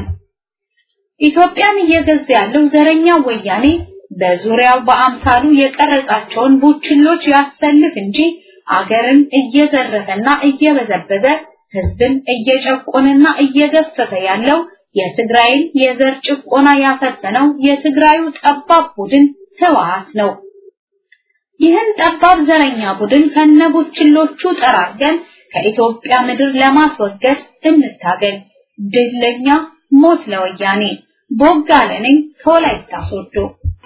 E: ኢትዮጵያን እየገዛ ያለው ዘረኛ ወያኔ በዙሪያው በአምሳሉ የቀረጻቸውን ቡችሎች ያሰልፍ እንጂ አገርን እየዘረፈና እየበዘበዘ ህዝብን እየጨቆነና እየገፈፈ ያለው የትግራይን የዘር ጭቆና ያሰፈነው የትግራዩ ጠባብ ቡድን ህወሓት ነው። ይህን ጠባብ ዘረኛ ቡድን ከነቡችሎቹ ጠራርገን ከኢትዮጵያ ምድር ለማስወገድ እንታገል። ድል ለኛ፣ ሞት ለወያኔ። ቦጋለ ነኝ ከወላይታ ሶዶ።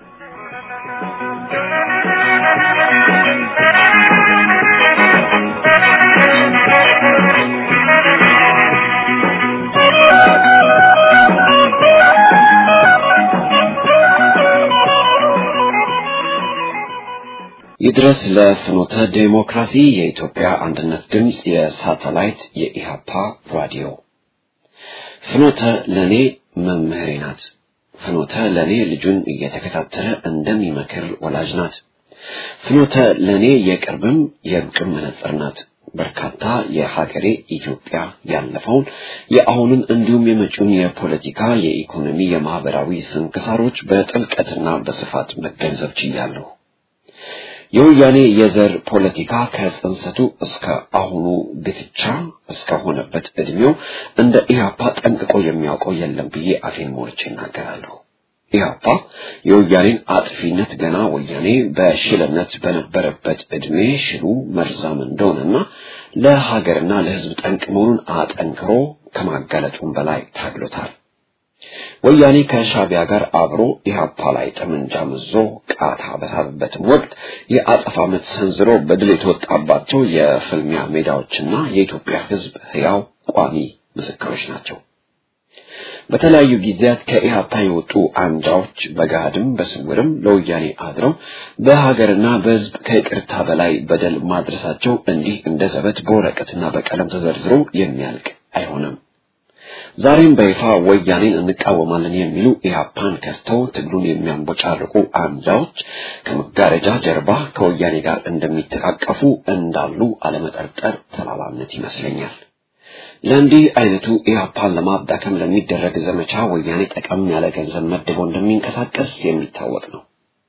F: ይድረስ ለፍኖተ ዴሞክራሲ የኢትዮጵያ አንድነት ድምፅ የሳተላይት የኢሃፓ ራዲዮ። ፍኖተ ለኔ መምህሬ ናት። ፍኖተ ለኔ ልጁን እየተከታተለ እንደሚመክር ወላጅ ናት። ፍኖተ ለኔ የቅርብም የሩቅም መነጽር ናት። በርካታ የሀገሬ ኢትዮጵያ ያለፈውን የአሁኑን እንዲሁም የመጪውን የፖለቲካ፣ የኢኮኖሚ፣ የማህበራዊ ስንክሳሮች በጥልቀትና በስፋት መገንዘብ ችያለሁ። የወያኔ የዘር ፖለቲካ ከጽንሰቱ እስከ አሁኑ ግትቻ እስከሆነበት እድሜው እንደ ኢህአፓ ጠንቅቆ የሚያውቀው የለም ብዬ አፌን ሞልቼ እናገራለሁ። ኢህአፓ የወያኔን አጥፊነት ገና ወያኔ በሽልነት በነበረበት እድሜ ሽሉ መርዛም እንደሆነና ለሀገርና ለሕዝብ ጠንቅ መሆኑን አጠንክሮ ከማጋለጡም በላይ ታግሎታል። ወያኔ ከሻቢያ ጋር አብሮ ኢህአፓ ላይ ጠመንጃ መዞ ቃታ በሳበበትም ወቅት የአጸፋ ምት ሰንዝሮ በድል የተወጣባቸው የፍልሚያ ሜዳዎችና የኢትዮጵያ ሕዝብ ሕያው ቋሚ ምስክሮች ናቸው። በተለያዩ ጊዜያት ከኢህአፓ የወጡ አንጃዎች በገሃድም በስውርም ለወያኔ አድረው በሀገርና በሕዝብ ከይቅርታ በላይ በደል ማድረሳቸው እንዲህ እንደ ዘበት በወረቀትና በቀለም ተዘርዝሮ የሚያልቅ አይሆንም። ዛሬም በይፋ ወያኔን እንቃወማለን የሚሉ ኢህአፓን ከድተው ትግሉን የሚያንቦጫርቁ አንጃዎች ከመጋረጃ ጀርባ ከወያኔ ጋር እንደሚተቃቀፉ እንዳሉ አለመጠርጠር ተላላነት ይመስለኛል። ለእንዲህ አይነቱ ኢህአፓን ለማዳከም ለሚደረግ ዘመቻ ወያኔ ጠቀም ያለ ገንዘብ መድቦ እንደሚንቀሳቀስ የሚታወቅ ነው።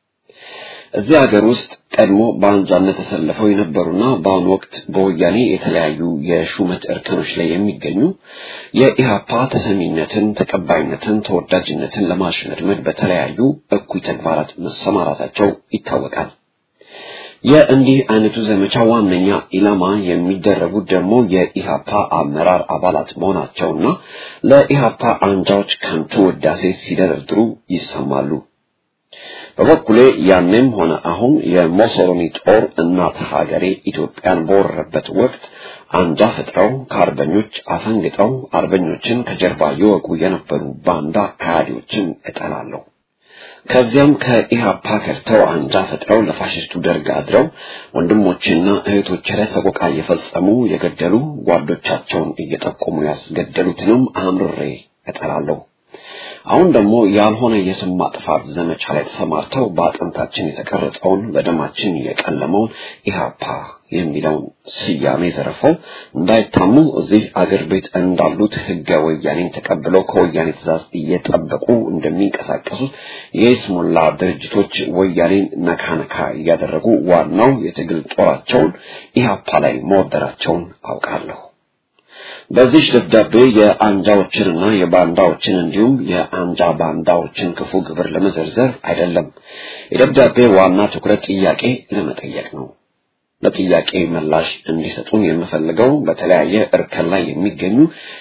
F: እዚህ ሀገር ውስጥ ቀድሞ በአንጃነት ተሰልፈው የነበሩና በአሁኑ ወቅት በወያኔ የተለያዩ የሹመት እርከኖች ላይ የሚገኙ የኢህአፓ ተሰሚነትን፣ ተቀባይነትን፣ ተወዳጅነትን ለማሽመድመድ በተለያዩ እኩይ ተግባራት መሰማራታቸው ይታወቃል። የእንዲህ አይነቱ ዘመቻ ዋነኛ ኢላማ የሚደረጉት ደግሞ የኢህአፓ አመራር አባላት መሆናቸውና ለኢህአፓ አንጃዎች ከንቱ ውዳሴ ሲደረድሩ ይሰማሉ። በበኩሌ ያኔም ሆነ አሁን የሞሶሎኒ ጦር እናት ሀገሬ ኢትዮጵያን በወረረበት ወቅት አንጃ ፈጥረው ከአርበኞች አፈንግጠው አርበኞችን ከጀርባ ይወጉ የነበሩ ባንዳ ከሃዲዎችን እጠላለሁ። ከዚያም ከኢህአፓ ከድተው አንጃ ፈጥረው ለፋሽስቱ ደርግ አድረው ወንድሞችና እህቶች ላይ ሰቆቃ እየፈጸሙ የገደሉ ጓዶቻቸውን እየጠቆሙ ያስገደሉትንም አምርሬ እጠላለሁ። አሁን ደግሞ ያልሆነ የስም ማጥፋት ዘመቻ ላይ ተሰማርተው በአጥንታችን የተቀረጸውን በደማችን የቀለመውን ኢህአፓ የሚለውን ስያሜ ዘርፈው እንዳይታሙ እዚህ አገር ቤት እንዳሉት ህገ ወያኔን ተቀብለው ከወያኔ ትእዛዝ እየጠበቁ እንደሚንቀሳቀሱት የይስሙላ ድርጅቶች ወያኔን ነካ ነካ እያደረጉ ዋናው የትግል ጦራቸውን ኢህአፓ ላይ መወደራቸውን አውቃለሁ። በዚህ ደብዳቤ የአንጃዎችንና የባንዳዎችን እንዲሁም የአንጃ ባንዳዎችን ክፉ ግብር ለመዘርዘር አይደለም። የደብዳቤ ዋና ትኩረት ጥያቄ ለመጠየቅ ነው። ለጥያቄ ምላሽ እንዲሰጡን የምፈልገው በተለያየ እርከን ላይ የሚገኙ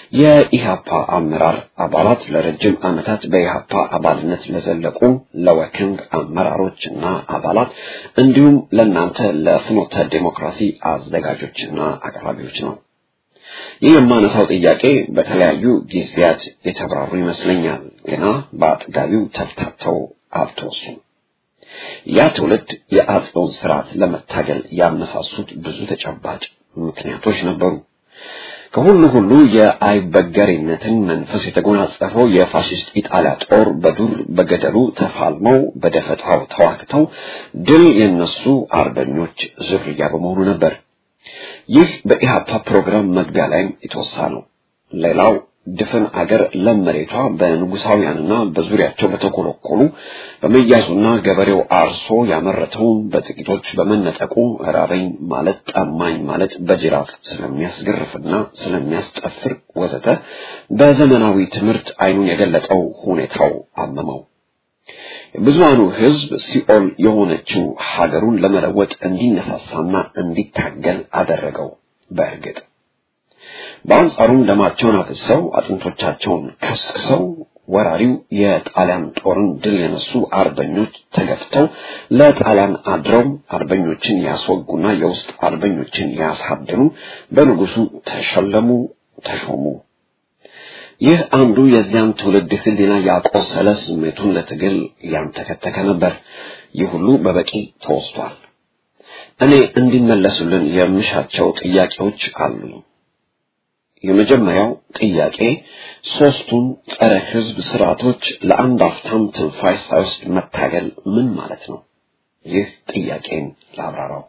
F: የኢሃፓ አመራር አባላት ለረጅም ዓመታት በኢሃፓ አባልነት ለዘለቁ ለወክንድ አመራሮችና አባላት እንዲሁም ለእናንተ ለፍኖተ ዴሞክራሲ አዘጋጆችና አቅራቢዎች ነው። ይህ የማነሳው ጥያቄ በተለያዩ ጊዜያት የተብራሩ ይመስለኛል፣ ገና በአጥጋቢው ተፍታተው አልተወሱም። ያ ትውልድ የአጽዮን ስርዓት ለመታገል ያነሳሱት ብዙ ተጨባጭ ምክንያቶች ነበሩ። ከሁሉ ሁሉ የአይበገሬነትን መንፈስ የተጎናጸፈው የፋሽስት ኢጣሊያ ጦር በዱር በገደሉ ተፋልመው በደፈጣው ተዋግተው ድል የነሱ አርበኞች ዝርያ በመሆኑ ነበር። ይህ በኢሃፓ ፕሮግራም መግቢያ ላይም የተወሳ ነው። ሌላው ድፍን አገር ለም መሬቷ በንጉሳውያንና በዙሪያቸው በተኮለኮሉ በመያዙና ገበሬው አርሶ ያመረተውን በጥቂቶች በመነጠቁ ራበኝ ማለት ጠማኝ ማለት በጅራፍ ስለሚያስገርፍና ስለሚያስጠፍር ወዘተ በዘመናዊ ትምህርት አይኑን የገለጠው ሁኔታው አመመው። የብዙሃኑ ሕዝብ ሲኦል የሆነችው ሀገሩን ለመለወጥ እንዲነሳሳና እንዲታገል አደረገው። በእርግጥ በአንጻሩም ደማቸውን አፍሰው አጥንቶቻቸውን ከስክሰው ወራሪው የጣሊያን ጦርን ድል የነሱ አርበኞች ተገፍተው ለጣሊያን አድረው አርበኞችን ያስወጉና የውስጥ አርበኞችን ያሳድኑ፣ በንጉሱ ተሸለሙ፣ ተሾሙ። ይህ አንዱ የዚያን ትውልድ ሕሊና ያቆሰለ ስሜቱን ለትግል ያንተከተከ ነበር። ይህ ሁሉ በበቂ ተወስቷል። እኔ እንዲመለሱልን የምሻቸው ጥያቄዎች አሉ። የመጀመሪያው ጥያቄ ሦስቱን ጸረ ሕዝብ ስርዓቶች ለአንድ አፍታም ትንፋሽ ሳይወስድ መታገል ምን ማለት ነው? ይህ ጥያቄን ላብራራው።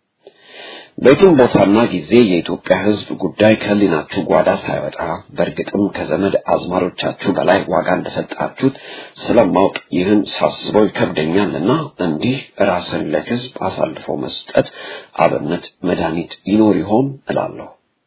F: በየትም ቦታና ጊዜ የኢትዮጵያ ሕዝብ ጉዳይ ከህሊናችሁ ጓዳ ሳይወጣ በእርግጥም ከዘመድ አዝማሮቻችሁ በላይ ዋጋ እንደሰጣችሁት ስለማውቅ ይህን ሳስበው ይከብደኛልና እንዲህ ራስን ለሕዝብ አሳልፎ መስጠት አብነት መድኃኒት ይኖር ይሆን እላለሁ።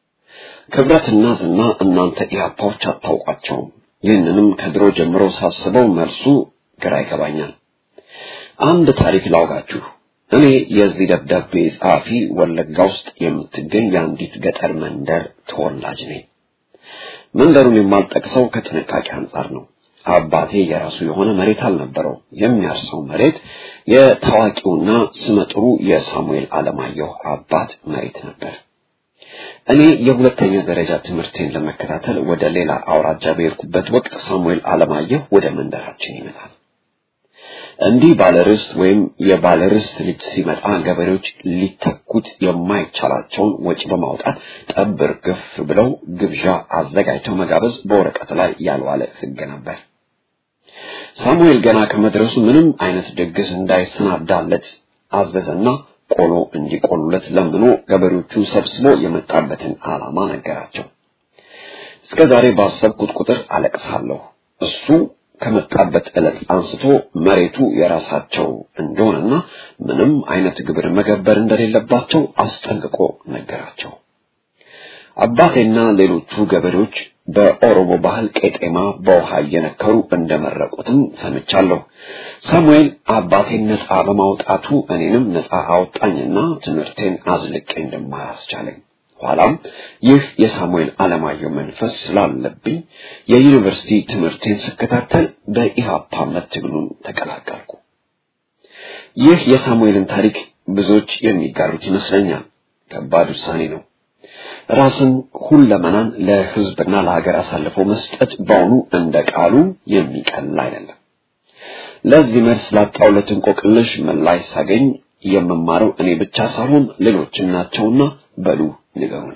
F: ክብረትና ዝና እናንተ ኢህአፓዎች አታውቋቸውም። ይህንንም ከድሮ ጀምሮ ሳስበው መልሱ ግራ ይገባኛል። አንድ ታሪክ ላውጋችሁ። እኔ የዚህ ደብዳቤ ጸሐፊ ወለጋ ውስጥ የምትገኝ የአንዲት ገጠር መንደር ተወላጅ ነኝ። መንደሩን የማልጠቅሰው ከጥንቃቄ አንጻር ነው። አባቴ የራሱ የሆነ መሬት አልነበረው። የሚያርሰው መሬት የታዋቂውና ስመጥሩ የሳሙኤል አለማየሁ አባት መሬት ነበር። እኔ የሁለተኛ ደረጃ ትምህርቴን ለመከታተል ወደ ሌላ አውራጃ በሄድኩበት ወቅት ሳሙኤል አለማየሁ ወደ መንደራችን ይመጣል። እንዲህ ባለርስት ወይም የባለርስት ልጅ ሲመጣ ገበሬዎች ሊተኩት የማይቻላቸውን ወጪ በማውጣት ጠብር ግፍ ብለው ግብዣ አዘጋጅተው መጋበዝ በወረቀት ላይ ያልዋለ ሕግ ነበር። ሳሙኤል ገና ከመድረሱ ምንም አይነት ድግስ እንዳይሰናዳለት አዘዘና ቆሎ እንዲቆሉለት ለምኖ ገበሬዎቹን ሰብስቦ የመጣበትን ዓላማ ነገራቸው። እስከ ዛሬ ባሰብኩት ቁጥር አለቅሳለሁ። እሱ ከመጣበት ዕለት አንስቶ መሬቱ የራሳቸው እንደሆነና ምንም አይነት ግብር መገበር እንደሌለባቸው አስጠንቅቆ ነገራቸው። አባቴና ሌሎቹ ገበሬዎች በኦሮሞ ባህል ቄጤማ በውሃ እየነከሩ እንደመረቁትም ሰምቻለሁ። ሳሙኤል አባቴን ነፃ በማውጣቱ እኔንም ነፃ አወጣኝና ትምህርቴን አዝልቄ እንደማር አስቻለኝ። ኋላም ይህ የሳሙኤል አለማየሁ መንፈስ ስላለብኝ የዩኒቨርሲቲ ትምህርቴን ስከታተል በኢሃፓነት ትግሉን ተቀላቀልኩ። ይህ የሳሙኤልን ታሪክ ብዙዎች የሚጋሩት ይመስለኛል። ከባድ ውሳኔ ነው። ራስን ሁለመናን ለሕዝብና ለሀገር አሳልፎ መስጠት በውኑ እንደ ቃሉ የሚቀል አይደለም። ለዚህ መልስ ላጣውለት እንቆቅልሽ ምላሽ ሳገኝ የምማረው እኔ ብቻ ሳልሆን ሌሎችም ናቸውና በሉ ንገሩን።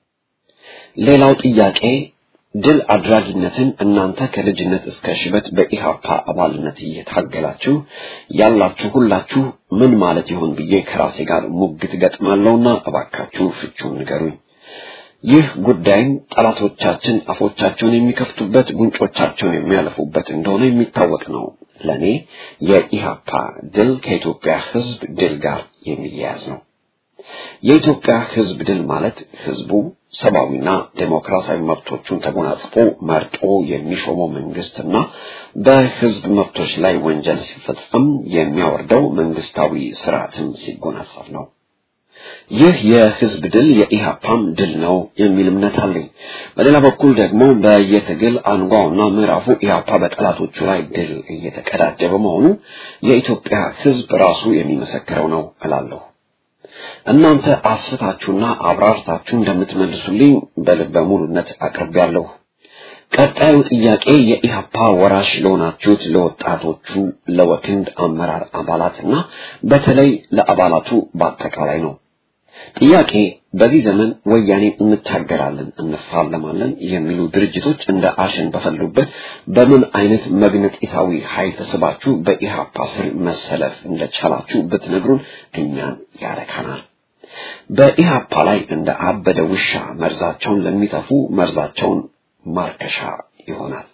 F: ሌላው ጥያቄ ድል አድራጊነትን እናንተ ከልጅነት እስከ ሽበት በኢሃፓ አባልነት እየታገላችሁ ያላችሁ ሁላችሁ ምን ማለት ይሆን ብዬ ከራሴ ጋር ሙግት ገጥማለሁና እባካችሁ ፍቹን ንገሩኝ። ይህ ጉዳይን ጠላቶቻችን አፎቻቸውን የሚከፍቱበት ጉንጮቻቸውን የሚያለፉበት እንደሆነ የሚታወቅ ነው። ለእኔ የኢሃፓ ድል ከኢትዮጵያ ሕዝብ ድል ጋር የሚያያዝ ነው። የኢትዮጵያ ሕዝብ ድል ማለት ሕዝቡ ሰብአዊና ዴሞክራሲያዊ መብቶቹን ተጎናጽፎ መርጦ የሚሾመው መንግስትና በሕዝብ መብቶች ላይ ወንጀል ሲፈጸም የሚያወርደው መንግስታዊ ስርዓትን ሲጎናጸፍ ነው። ይህ የህዝብ ድል የኢሃፓም ድል ነው የሚል እምነት አለኝ። በሌላ በኩል ደግሞ በየትግል አንጓውና ምዕራፉ ኢሃፓ በጠላቶቹ ላይ ድል እየተቀዳጀ በመሆኑ የኢትዮጵያ ህዝብ ራሱ የሚመሰክረው ነው እላለሁ። እናንተ አስፍታችሁና አብራርታችሁ እንደምትመልሱልኝ በልበ ሙሉነት አቅርቤያለሁ። ቀጣዩ ጥያቄ የኢሃፓ ወራሽ ለሆናችሁት ለወጣቶቹ ለወክንድ አመራር አባላትና በተለይ ለአባላቱ በአጠቃላይ ነው። ጥያቄ በዚህ ዘመን ወያኔ እንታገላለን፣ እንፋለማለን የሚሉ ድርጅቶች እንደ አሸን በፈሉበት በምን አይነት መግነጢሳዊ ኃይል ተስባችሁ በኢሃፓ ስር መሰለፍ እንደቻላችሁ ብትነግሩን እኛን ያረካናል። በኢሃፓ ላይ እንደ አበደ ውሻ መርዛቸውን ለሚተፉ መርዛቸውን ማርከሻ ይሆናል።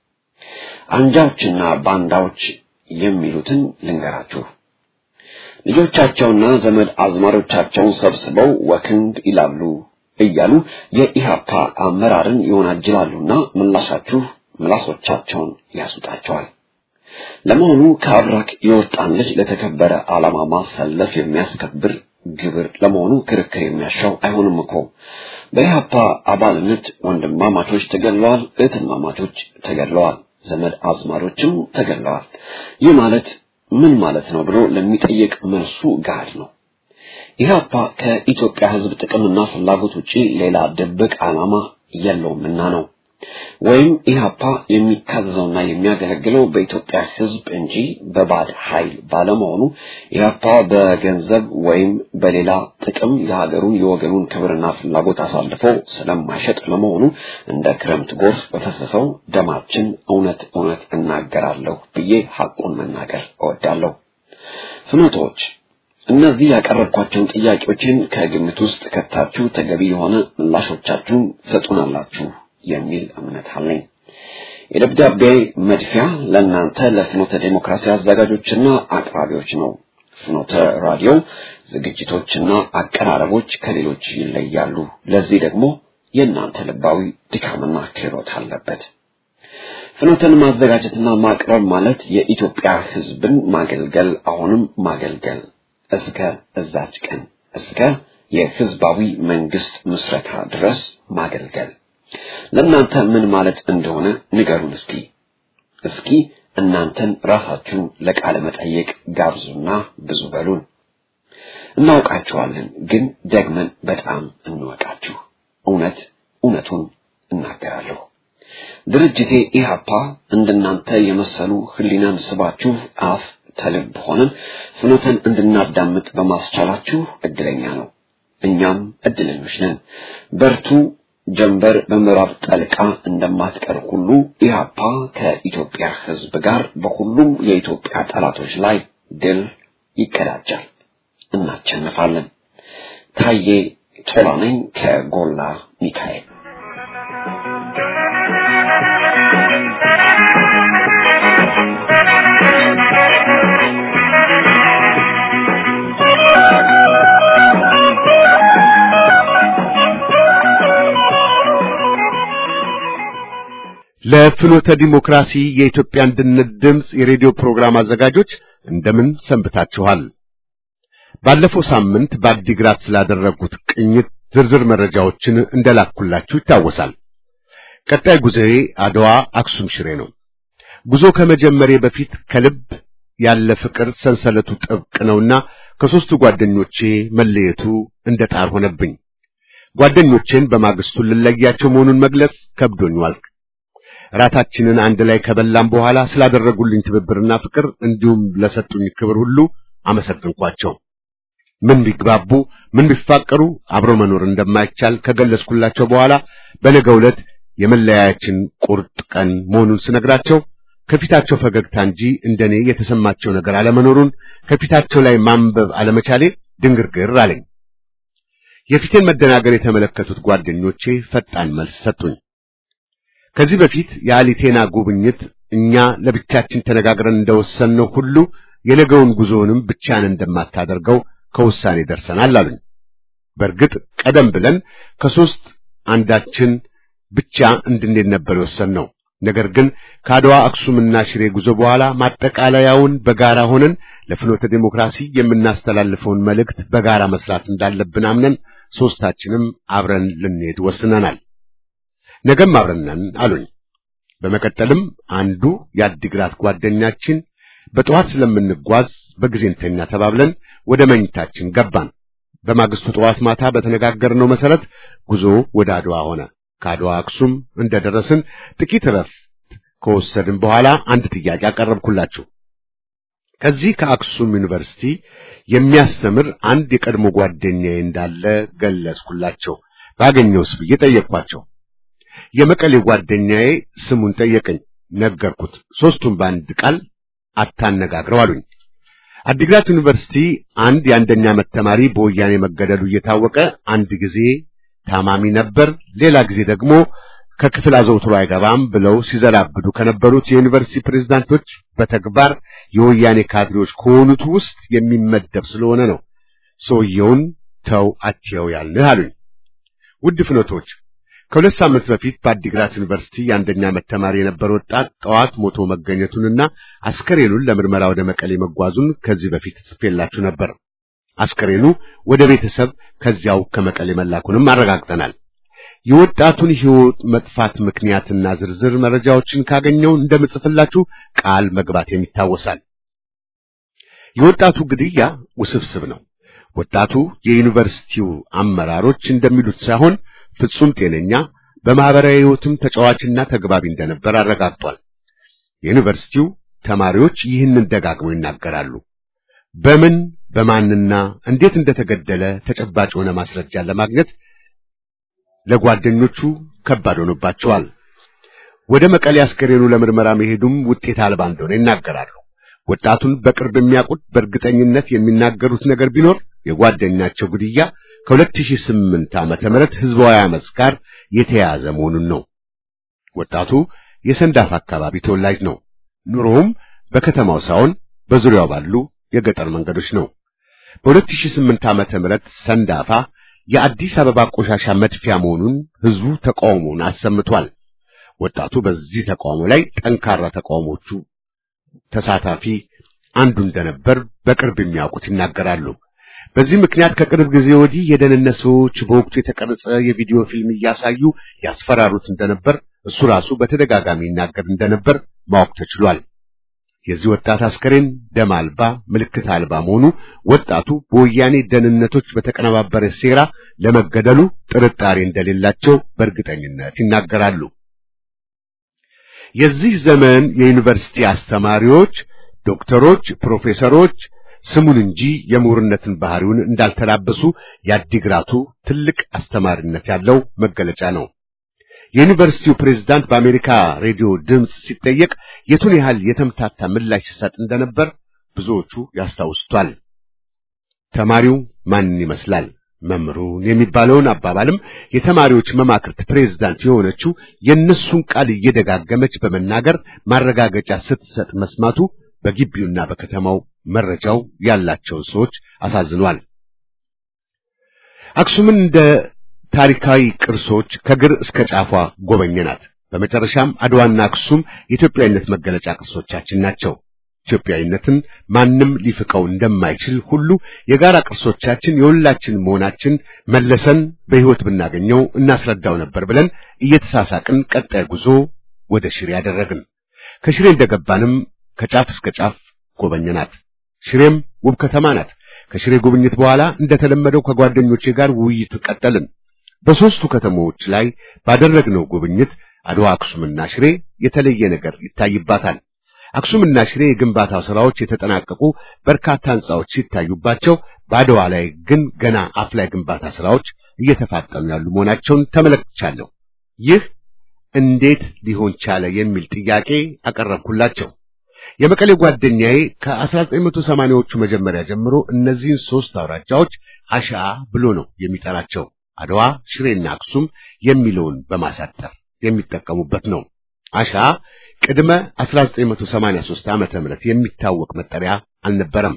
F: አንጃዎችና ባንዳዎች የሚሉትን ልንገራችሁ። ልጆቻቸውና ዘመድ አዝማዶቻቸውን ሰብስበው ወክንድ ይላሉ እያሉ የኢሃፓ አመራርን ይወናጅላሉና ምላሻችሁ ምላሶቻቸውን ያስውጣቸዋል። ለመሆኑ ከአብራክ የወጣን ልጅ ለተከበረ ዓላማ ማሰለፍ የሚያስከብር ግብር ለመሆኑ ክርክር የሚያሻው አይሆንም እኮ። በኢሃፓ አባልነት ወንድማማቾች ተገድለዋል፣ እህትማማቾች ተገድለዋል፣ ዘመድ አዝማዶችም ተገድለዋል። ይህ ማለት ምን ማለት ነው ብሎ ለሚጠይቅ መልሱ ጋድ ነው። ኢህአፓ ከኢትዮጵያ ሕዝብ ጥቅምና ፍላጎት ውጪ ሌላ ድብቅ ዓላማ የለውምና ነው። ወይም ኢህአፓ የሚታዘዘውና የሚያገለግለው በኢትዮጵያ ሕዝብ እንጂ በባድ ኃይል ባለመሆኑ ኢህአፓ በገንዘብ ወይም በሌላ ጥቅም የሀገሩን የወገኑን ክብርና ፍላጎት አሳልፎ ስለማይሸጥ ለመሆኑ እንደ ክረምት ጎርፍ በፈሰሰው ደማችን እውነት እውነት እናገራለሁ ብዬ ሐቁን መናገር እወዳለሁ። ፍኖቶች እነዚህ ያቀረብኳቸውን ጥያቄዎችን ከግምት ውስጥ ከታችሁ ተገቢ የሆነ ምላሾቻችሁን ትሰጡናላችሁ የሚል እምነት አለኝ። የደብዳቤ መድፊያ ለእናንተ ለፍኖተ ዴሞክራሲ አዘጋጆችና አቅራቢዎች ነው። ፍኖተ ራዲዮ ዝግጅቶችና አቀራረቦች ከሌሎች ይለያሉ። ለዚህ ደግሞ የእናንተ ልባዊ ድካምና ክህሎት አለበት። ፍኖተን ማዘጋጀትና ማቅረብ ማለት የኢትዮጵያ ሕዝብን ማገልገል አሁንም ማገልገል እስከ እዛች ቀን እስከ የህዝባዊ መንግስት ምስረታ ድረስ ማገልገል ለእናንተ ምን ማለት እንደሆነ ንገሩን እስኪ። እስኪ እናንተን ራሳችሁን ለቃለ መጠየቅ ጋብዙና ብዙ በሉን። እናውቃችኋለን፣ ግን ደግመን በጣም እንወቃችሁ። እውነት እውነቱን እናገራለሁ። ድርጅቴ ኢህአፓ እንደናንተ የመሰሉ ህሊናን ስባችሁ አፍ ተልብ ሆነን ፍኖተን እንድናዳምጥ በማስቻላችሁ እድለኛ ነው። እኛም እድለኞች ነን። በርቱ። ጀንበር በምዕራብ ጠልቃ እንደማትቀር ሁሉ ኢህአፓ ከኢትዮጵያ ህዝብ ጋር በሁሉም የኢትዮጵያ ጠላቶች ላይ ድል ይቀዳጃል። እናቸንፋለን። ታዬ ቶላ ነኝ ከጎላ ሚካኤል።
C: ለፍኖተ ዲሞክራሲ የኢትዮጵያ አንድነት ድምፅ የሬዲዮ ፕሮግራም አዘጋጆች እንደምን ሰንብታችኋል? ባለፈው ሳምንት በአዲግራት ስላደረጉት ቅኝት ዝርዝር መረጃዎችን እንደላኩላችሁ ይታወሳል። ቀጣይ ጉዞዬ አድዋ፣ አክሱም፣ ሽሬ ነው። ጉዞ ከመጀመሬ በፊት ከልብ ያለ ፍቅር ሰንሰለቱ ጥብቅ ነውና ከሦስቱ ጓደኞቼ መለየቱ እንደ ጣር ሆነብኝ። ጓደኞቼን በማግስቱ ልለያቸው መሆኑን መግለጽ ከብዶኝ ዋልክ። ራታችንን አንድ ላይ ከበላም በኋላ ስላደረጉልኝ ትብብርና ፍቅር እንዲሁም ለሰጡኝ ክብር ሁሉ አመሰግንኳቸው። ምን ቢግባቡ ምን ቢፋቀሩ አብሮ መኖር እንደማይቻል ከገለጽኩላቸው በኋላ በነገው ዕለት የመለያያችን ቁርጥ ቀን መሆኑን ስነግራቸው ከፊታቸው ፈገግታ እንጂ እንደኔ የተሰማቸው ነገር አለመኖሩን ከፊታቸው ላይ ማንበብ አለመቻሌ ድንግርግር አለኝ። የፊቴን መደናገር የተመለከቱት ጓደኞቼ ፈጣን መልስ ሰጡኝ። ከዚህ በፊት የአሊቴና ጉብኝት እኛ ለብቻችን ተነጋግረን እንደወሰንነው ሁሉ የነገውን ጉዞውንም ብቻን እንደማታደርገው ከውሳኔ ደርሰናል አሉኝ። በእርግጥ ቀደም ብለን ከሶስት አንዳችን ብቻ እንድንሄድ ነበር የወሰንነው። ነገር ግን ከአድዋ አክሱምና ሽሬ ጉዞ በኋላ ማጠቃለያውን በጋራ ሆነን ለፍኖተ ዴሞክራሲ የምናስተላልፈውን መልእክት በጋራ መስራት እንዳለብን አምነን ሶስታችንም አብረን ልንሄድ ወስነናል። ነገም አብረን ነን አሉኝ። በመቀጠልም አንዱ የአዲግራት ጓደኛችን በጠዋት ስለምንጓዝ በጊዜ እንተኛ ተባብለን ወደ መኝታችን ገባን። በማግስቱ ጠዋት ማታ በተነጋገርነው መሰረት ጉዞ ወደ አድዋ ሆነ። ከአድዋ አክሱም እንደደረስን ጥቂት እረፍት ከወሰድን በኋላ አንድ ጥያቄ አቀረብኩላችሁ። ከዚህ ከአክሱም ዩኒቨርሲቲ የሚያስተምር አንድ የቀድሞ ጓደኛዬ እንዳለ ገለጽኩላቸው። ባገኘውስ ብዬ ጠየቅኳቸው። የመቀሌ ጓደኛዬ ስሙን ጠየቀኝ፣ ነገርኩት። ሶስቱም በአንድ ቃል አታነጋግረው አሉኝ። አዲግራት ዩኒቨርሲቲ አንድ የአንደኛ ዓመት ተማሪ በወያኔ መገደሉ እየታወቀ አንድ ጊዜ ታማሚ ነበር፣ ሌላ ጊዜ ደግሞ ከክፍል አዘውትሮ አይገባም ብለው ሲዘላብዱ ከነበሩት የዩኒቨርሲቲ ፕሬዝዳንቶች በተግባር የወያኔ ካድሬዎች ከሆኑት ውስጥ የሚመደብ ስለሆነ ነው ሰውየውን ተው አትየው ያልንህ አሉኝ። ውድ ፍኖቶች ከሁለት ሳምንት በፊት በአዲግራት ዩኒቨርሲቲ የአንደኛ ዓመት ተማሪ የነበረ ወጣት ጠዋት ሞቶ መገኘቱንና አስከሬኑን ለምርመራ ወደ መቀሌ መጓዙን ከዚህ በፊት ጽፌላችሁ ነበር። አስከሬኑ ወደ ቤተሰብ ከዚያው ከመቀሌ መላኩንም አረጋግጠናል። የወጣቱን ሕይወት መጥፋት ምክንያትና ዝርዝር መረጃዎችን ካገኘው እንደምጽፍላችሁ ቃል መግባቴም ይታወሳል። የወጣቱ ግድያ ውስብስብ ነው። ወጣቱ የዩኒቨርሲቲው አመራሮች እንደሚሉት ሳይሆን ፍጹም ጤነኛ በማህበራዊ ሕይወትም ተጫዋችና ተግባቢ እንደነበር አረጋግጧል። የዩኒቨርሲቲው ተማሪዎች ይህንን ደጋግመው ይናገራሉ። በምን በማንና እንዴት እንደተገደለ ተጨባጭ የሆነ ማስረጃ ለማግኘት ለጓደኞቹ ከባድ ሆኖባቸዋል። ወደ መቀሌ አስከሬኑ ለምርመራ መሄዱም ውጤት አልባ እንደሆነ ይናገራሉ። ወጣቱን በቅርብ የሚያውቁት በእርግጠኝነት የሚናገሩት ነገር ቢኖር የጓደኛቸው ግድያ ከ2008 ዓመተ ምህረት ህዝባዊ አመጽ ጋር የተያያዘ መሆኑን ነው። ወጣቱ የሰንዳፋ አካባቢ ተወላጅ ነው። ኑሮውም በከተማው ሳይሆን በዙሪያው ባሉ የገጠር መንገዶች ነው። በ2008 ዓመተ ምህረት ሰንዳፋ የአዲስ አበባ ቆሻሻ መድፊያ መሆኑን ህዝቡ ተቃውሞውን አሰምቷል። ወጣቱ በዚህ ተቃውሞ ላይ ጠንካራ ተቃውሞቹ ተሳታፊ አንዱ እንደነበር በቅርብ የሚያውቁት ይናገራሉ። በዚህ ምክንያት ከቅርብ ጊዜ ወዲህ የደህንነት ሰዎች በወቅቱ የተቀረጸ የቪዲዮ ፊልም እያሳዩ ያስፈራሩት እንደነበር እሱ ራሱ በተደጋጋሚ ይናገር እንደነበር ማወቅ ተችሏል። የዚህ ወጣት አስከሬን ደም አልባ ምልክት አልባ መሆኑ ወጣቱ በወያኔ ደህንነቶች በተቀነባበረ ሴራ ለመገደሉ ጥርጣሬ እንደሌላቸው በእርግጠኝነት ይናገራሉ። የዚህ ዘመን የዩኒቨርሲቲ አስተማሪዎች፣ ዶክተሮች፣ ፕሮፌሰሮች ስሙን እንጂ የምሁርነትን ባህሪውን እንዳልተላበሱ የአዲግራቱ ትልቅ አስተማሪነት ያለው መገለጫ ነው። የዩኒቨርሲቲው ፕሬዝዳንት በአሜሪካ ሬዲዮ ድምፅ ሲጠየቅ የቱን ያህል የተምታታ ምላሽ ሲሰጥ እንደነበር ብዙዎቹ ያስታውሱታል። ተማሪው ማንን ይመስላል መምህሩን የሚባለውን አባባልም የተማሪዎች መማክርት ፕሬዝዳንት የሆነችው የእነሱን ቃል እየደጋገመች በመናገር ማረጋገጫ ስትሰጥ መስማቱ በግቢውና በከተማው መረጃው ያላቸውን ሰዎች አሳዝኗል። አክሱምን እንደ ታሪካዊ ቅርሶች ከግር እስከ ጫፏ ጎበኘናት። በመጨረሻም አድዋና አክሱም የኢትዮጵያዊነት መገለጫ ቅርሶቻችን ናቸው። ኢትዮጵያዊነትን ማንም ሊፍቀው እንደማይችል ሁሉ የጋራ ቅርሶቻችን የሁላችን መሆናችን መለሰን በሕይወት ብናገኘው እናስረዳው ነበር ብለን እየተሳሳቅን ቀጣይ ጉዞ ወደ ሽሬ ያደረግን። ከሽሬ እንደገባንም ከጫፍ እስከ ጫፍ ጎበኘናት። ሽሬም ውብ ከተማ ናት። ከሽሬ ጉብኝት በኋላ እንደተለመደው ከጓደኞቼ ጋር ውይይት ቀጠልን። በሦስቱ ከተሞች ላይ ባደረግነው ጉብኝት አድዋ፣ አክሱምና ሽሬ የተለየ ነገር ይታይባታል። አክሱምና ሽሬ የግንባታ ሥራዎች የተጠናቀቁ በርካታ ሕንጻዎች ሲታዩባቸው፣ በአድዋ ላይ ግን ገና አፍ ላይ ግንባታ ሥራዎች እየተፋጠኑ ያሉ መሆናቸውን ተመለክቻለሁ። ይህ እንዴት ሊሆን ቻለ የሚል ጥያቄ አቀረብኩላቸው። የመቀሌ ጓደኛዬ ከ1980ዎቹ መጀመሪያ ጀምሮ እነዚህን ሦስት አውራጃዎች አሻ ብሎ ነው የሚጠራቸው። አድዋ፣ ሽሬና አክሱም የሚለውን በማሳጠር የሚጠቀሙበት ነው። አሻ ቅድመ 1983 ዓመተ ምህረት የሚታወቅ መጠሪያ አልነበረም።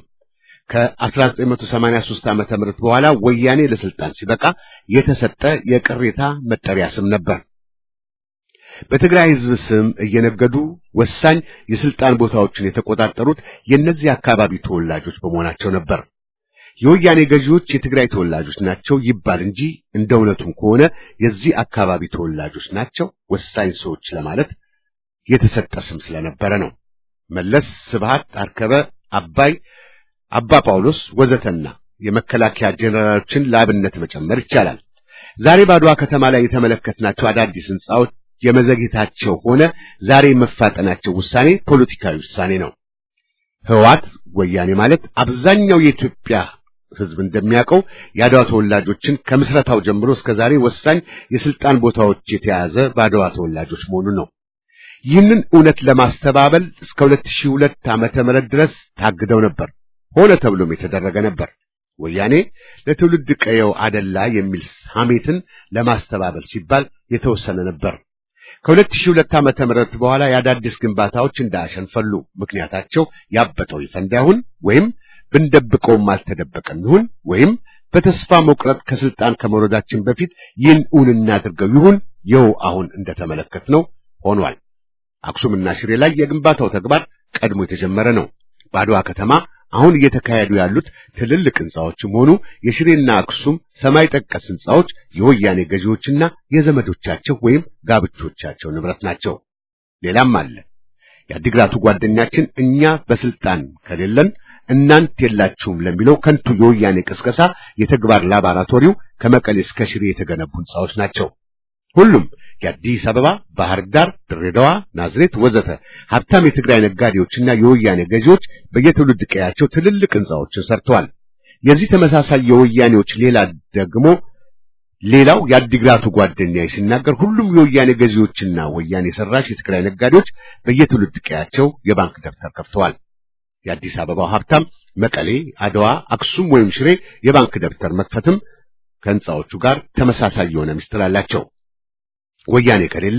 C: ከ1983 ዓመተ ምህረት በኋላ ወያኔ ለስልጣን ሲበቃ የተሰጠ የቅሬታ መጠሪያ ስም ነበር። በትግራይ ሕዝብ ስም እየነገዱ ወሳኝ የስልጣን ቦታዎችን የተቆጣጠሩት የእነዚህ አካባቢ ተወላጆች በመሆናቸው ነበር። የወያኔ ገዢዎች የትግራይ ተወላጆች ናቸው ይባል እንጂ እንደ እውነቱም ከሆነ የዚህ አካባቢ ተወላጆች ናቸው ወሳኝ ሰዎች ለማለት የተሰጠ ስም ስለነበረ ነው። መለስ፣ ስብሃት፣ አርከበ፣ አባይ፣ አባ ጳውሎስ ወዘተና የመከላከያ ጄኔራሎችን ለአብነት መጨመር ይቻላል። ዛሬ በአድዋ ከተማ ላይ የተመለከትናቸው አዳዲስ ሕንጻዎች የመዘግየታቸው ሆነ ዛሬ መፋጠናቸው ውሳኔ ፖለቲካዊ ውሳኔ ነው። ህዋት ወያኔ ማለት አብዛኛው የኢትዮጵያ ሕዝብ እንደሚያውቀው የአድዋ ተወላጆችን ከምስረታው ጀምሮ እስከ ዛሬ ወሳኝ የስልጣን ቦታዎች የተያዘ በአድዋ ተወላጆች መሆኑ ነው። ይህንን እውነት ለማስተባበል እስከ 2002 ዓመተ ምህረት ድረስ ታግደው ነበር። ሆነ ተብሎም የተደረገ ነበር። ወያኔ ለትውልድ ቀየው አደላ የሚል ሐሜትን ለማስተባበል ሲባል የተወሰነ ነበር። ከ2002 ዓመተ ምህረት በኋላ የአዳዲስ ግንባታዎች እንዳሸንፈሉ ምክንያታቸው ያበጠው ይፈንዳ ይሁን ወይም ብንደብቀውም አልተደበቀም ይሁን ወይም በተስፋ መቁረጥ ከስልጣን ከመውረዳችን በፊት ይህን እውን እናድርገው ይሁን ይኸው አሁን እንደተመለከትነው ሆኗል። አክሱምና ሽሬ ላይ የግንባታው ተግባር ቀድሞ የተጀመረ ነው። በአድዋ ከተማ አሁን እየተካሄዱ ያሉት ትልልቅ ሕንጻዎችም ሆኑ የሽሬና አክሱም ሰማይ ጠቀስ ሕንጻዎች የወያኔ ገዢዎችና የዘመዶቻቸው ወይም ጋብቾቻቸው ንብረት ናቸው። ሌላም አለ። የአዲግራቱ ጓደኛችን እኛ በስልጣን ከሌለን እናንት የላችሁም ለሚለው ከንቱ የወያኔ ቅስቀሳ የተግባር ላቦራቶሪው ከመቀሌ እስከ ሽሬ የተገነቡ ሕንጻዎች ናቸው። ሁሉም የአዲስ አበባ፣ ባህር ዳር፣ ድሬዳዋ፣ ናዝሬት ወዘተ ሀብታም የትግራይ ነጋዴዎችና የወያኔ ገዢዎች በየትውልድ ቀያቸው ትልልቅ ሕንጻዎችን ሰርተዋል። የዚህ ተመሳሳይ የወያኔዎች ሌላ ደግሞ ሌላው የአዲግራቱ ጓደኛዬ ሲናገር ሁሉም የወያኔ ገዢዎችና ወያኔ ሰራሽ የትግራይ ነጋዴዎች በየትውልድ ቀያቸው የባንክ ደብተር ከፍተዋል። የአዲስ አበባው ሀብታም መቀሌ፣ አድዋ፣ አክሱም ወይም ሽሬ የባንክ ደብተር መክፈትም ከሕንጻዎቹ ጋር ተመሳሳይ የሆነ ምስጢር አላቸው። ወያኔ ከሌለ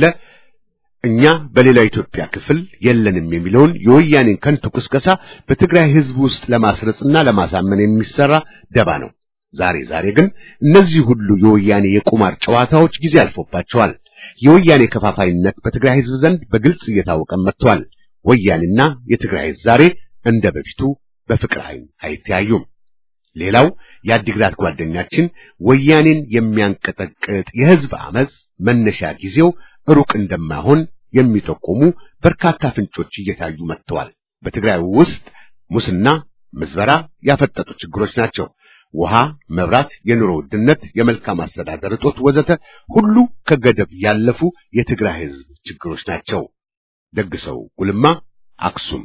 C: እኛ በሌላ ኢትዮጵያ ክፍል የለንም የሚለውን የወያኔን ከንቱ ቅስቀሳ በትግራይ ሕዝብ ውስጥ ለማስረጽና ለማሳመን የሚሰራ ደባ ነው። ዛሬ ዛሬ ግን እነዚህ ሁሉ የወያኔ የቁማር ጨዋታዎች ጊዜ አልፎባቸዋል። የወያኔ ከፋፋይነት በትግራይ ሕዝብ ዘንድ በግልጽ እየታወቀ መጥቷል። ወያኔና የትግራይ ሕዝብ ዛሬ እንደ በፊቱ በፍቅር ዓይን አይተያዩም። ሌላው የአዲግራት ጓደኛችን ወያኔን የሚያንቀጠቅጥ የሕዝብ አመፅ መነሻ ጊዜው ሩቅ እንደማይሆን የሚጠቁሙ በርካታ ፍንጮች እየታዩ መጥተዋል። በትግራይ ውስጥ ሙስና፣ ምዝበራ ያፈጠጡ ችግሮች ናቸው። ውሃ፣ መብራት፣ የኑሮ ውድነት፣ የመልካም አስተዳደር እጦት ወዘተ ሁሉ ከገደብ ያለፉ የትግራይ ሕዝብ ችግሮች ናቸው። ደግሰው ጉልማ አክሱም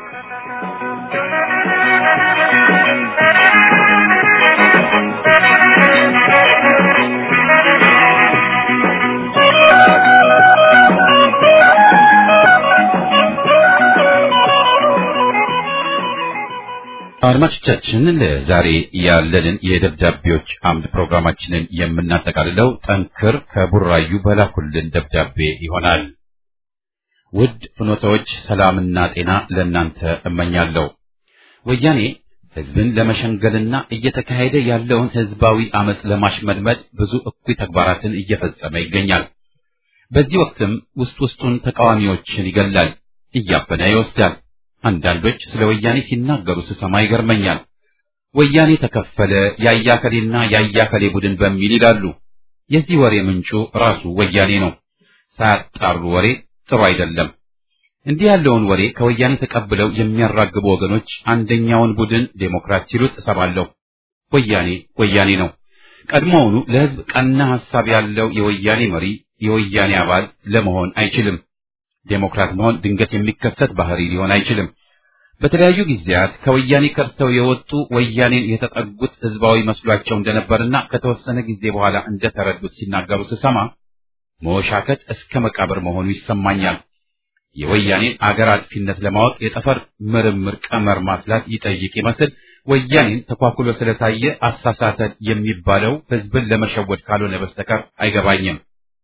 A: አድማጮቻችን ለዛሬ ያለንን የደብዳቤዎች አምድ ፕሮግራማችንን የምናጠቃልለው ጠንክር ከቡራዩ በላኩልን ደብዳቤ ይሆናል። ውድ ፍኖታዎች ሰላምና ጤና ለእናንተ እመኛለሁ። ወያኔ ህዝብን ለመሸንገልና እየተካሄደ ያለውን ህዝባዊ አመፅ ለማሽመድመድ ብዙ እኩይ ተግባራትን እየፈጸመ ይገኛል። በዚህ ወቅትም ውስጥ ውስጡን ተቃዋሚዎችን ይገላል፣ እያፈነ ይወስዳል። አንዳንዶች ስለ ወያኔ ሲናገሩ ስሰማ ይገርመኛል። ወያኔ ተከፈለ፣ ያያከሌና ያያከሌ ቡድን በሚል ይላሉ። የዚህ ወሬ ምንጩ ራሱ ወያኔ ነው። ሳያጣሩ ወሬ ጥሩ አይደለም። እንዲህ ያለውን ወሬ ከወያኔ ተቀብለው የሚያራግቡ ወገኖች አንደኛውን ቡድን ዴሞክራት ሲሉት እሰማለሁ። ወያኔ ወያኔ ነው። ቀድሞውኑ ለህዝብ ቀና ሐሳብ ያለው የወያኔ መሪ የወያኔ አባል ለመሆን አይችልም። ዴሞክራት መሆን ድንገት የሚከሰት ባህሪ ሊሆን አይችልም። በተለያዩ ጊዜያት ከወያኔ ከርተው የወጡ ወያኔን የተጠጉት ህዝባዊ መስሏቸው እንደነበርና ከተወሰነ ጊዜ በኋላ እንደተረዱት ሲናገሩ ስሰማ መወሻከት እስከ መቃብር መሆኑ ይሰማኛል። የወያኔን አገር አጥፊነት ለማወቅ የጠፈር ምርምር ቀመር ማስላት ይጠይቅ ይመስል ወያኔን ተኳኩሎ ስለታየ አሳሳተን የሚባለው ህዝብን ለመሸወድ ካልሆነ በስተቀር አይገባኝም።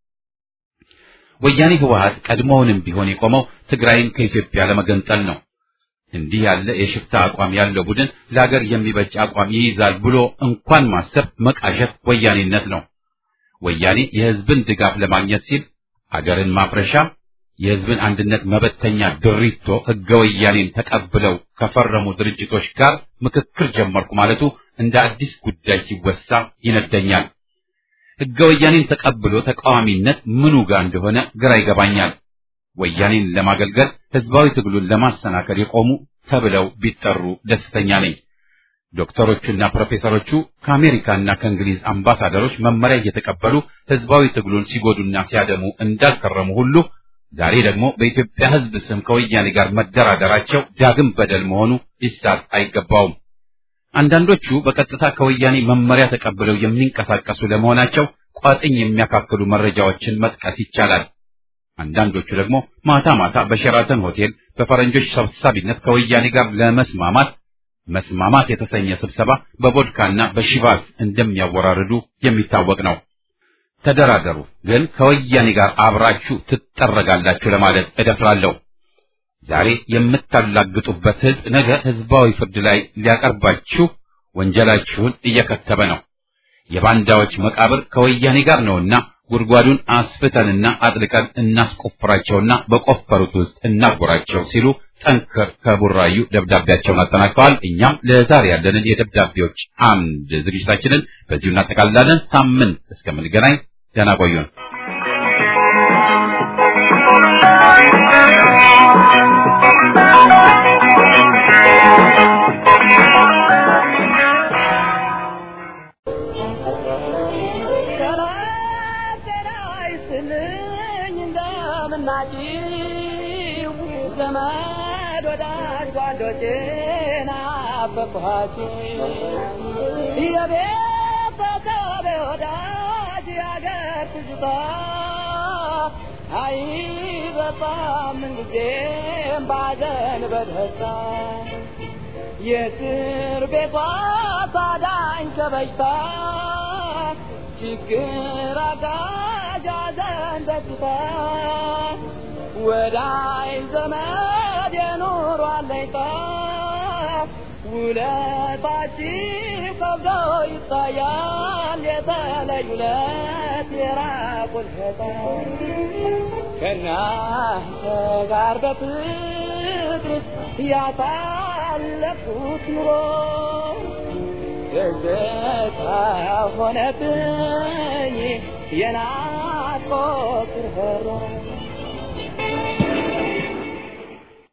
A: ወያኔ ህወሓት ቀድሞውንም ቢሆን የቆመው ትግራይን ከኢትዮጵያ ለመገንጠል ነው። እንዲህ ያለ የሽፍታ አቋም ያለው ቡድን ለአገር የሚበጅ አቋም ይይዛል ብሎ እንኳን ማሰብ መቃዠት ወያኔነት ነው። ወያኔ የህዝብን ድጋፍ ለማግኘት ሲል አገርን ማፍረሻ የህዝብን አንድነት መበተኛ ድሪቶ ህገ ወያኔን ተቀብለው ከፈረሙ ድርጅቶች ጋር ምክክር ጀመርኩ ማለቱ እንደ አዲስ ጉዳይ ሲወሳ ይነደኛል። ህገ ወያኔን ተቀብሎ ተቃዋሚነት ምኑ ጋር እንደሆነ ግራ ይገባኛል። ወያኔን ለማገልገል ህዝባዊ ትግሉን ለማሰናከል የቆሙ ተብለው ቢጠሩ ደስተኛ ነኝ። ዶክተሮቹና ፕሮፌሰሮቹ ከአሜሪካና ከእንግሊዝ አምባሳደሮች መመሪያ እየተቀበሉ ህዝባዊ ትግሉን ሲጎዱና ሲያደሙ እንዳልከረሙ ሁሉ ዛሬ ደግሞ በኢትዮጵያ ህዝብ ስም ከወያኔ ጋር መደራደራቸው ዳግም በደል መሆኑ ሊሳት አይገባውም። አንዳንዶቹ በቀጥታ ከወያኔ መመሪያ ተቀብለው የሚንቀሳቀሱ ለመሆናቸው ቋጥኝ የሚያካክሉ መረጃዎችን መጥቀስ ይቻላል። አንዳንዶቹ ደግሞ ማታ ማታ በሸራተን ሆቴል በፈረንጆች ሰብሳቢነት ከወያኔ ጋር ለመስማማት መስማማት የተሰኘ ስብሰባ በቦድካና በሺቫስ እንደሚያወራርዱ የሚታወቅ ነው። ተደራደሩ፣ ግን ከወያኔ ጋር አብራችሁ ትጠረጋላችሁ ለማለት እደፍራለሁ። ዛሬ የምታላግጡበት ህዝብ ነገ ህዝባዊ ፍርድ ላይ ሊያቀርባችሁ ወንጀላችሁን እየከተበ ነው። የባንዳዎች መቃብር ከወያኔ ጋር ነውና ጉድጓዱን አስፍተንና አጥልቀን እናስቆፍራቸውና በቆፈሩት ውስጥ እናጎራቸው ሲሉ ጠንክር ከቡራዩ ደብዳቤያቸውን አጠናቀዋል። እኛም ለዛሬ ያለንን የደብዳቤዎች አምድ ዝግጅታችንን በዚሁ እናጠቃልላለን። ሳምንት እስከምንገናኝ ደህና ቆዩን።
D: ዘመድ ወዳጅ ጓዶቼን አፈቅኋችሁ የቤተሰብ ወዳጅ ያገር ትዝታ አይበጣም ምንጊዜም ባዘን በደስታ የእስር ቤቷ ታዳኝ ከበሽታ ችግር አጋዥ ሐዘን ደስታ ወዳይ ዘመድ የኑሮ አለኝታ ውለታችሁ ከብዶ ይታያል የተለዩ ለት የራቁት ሸታ ከእናንተ ጋር በፍቅር ያሳለፍኩት ኑሮ ደስታ ሆነብኝ የናፍቆት ርኅራኄ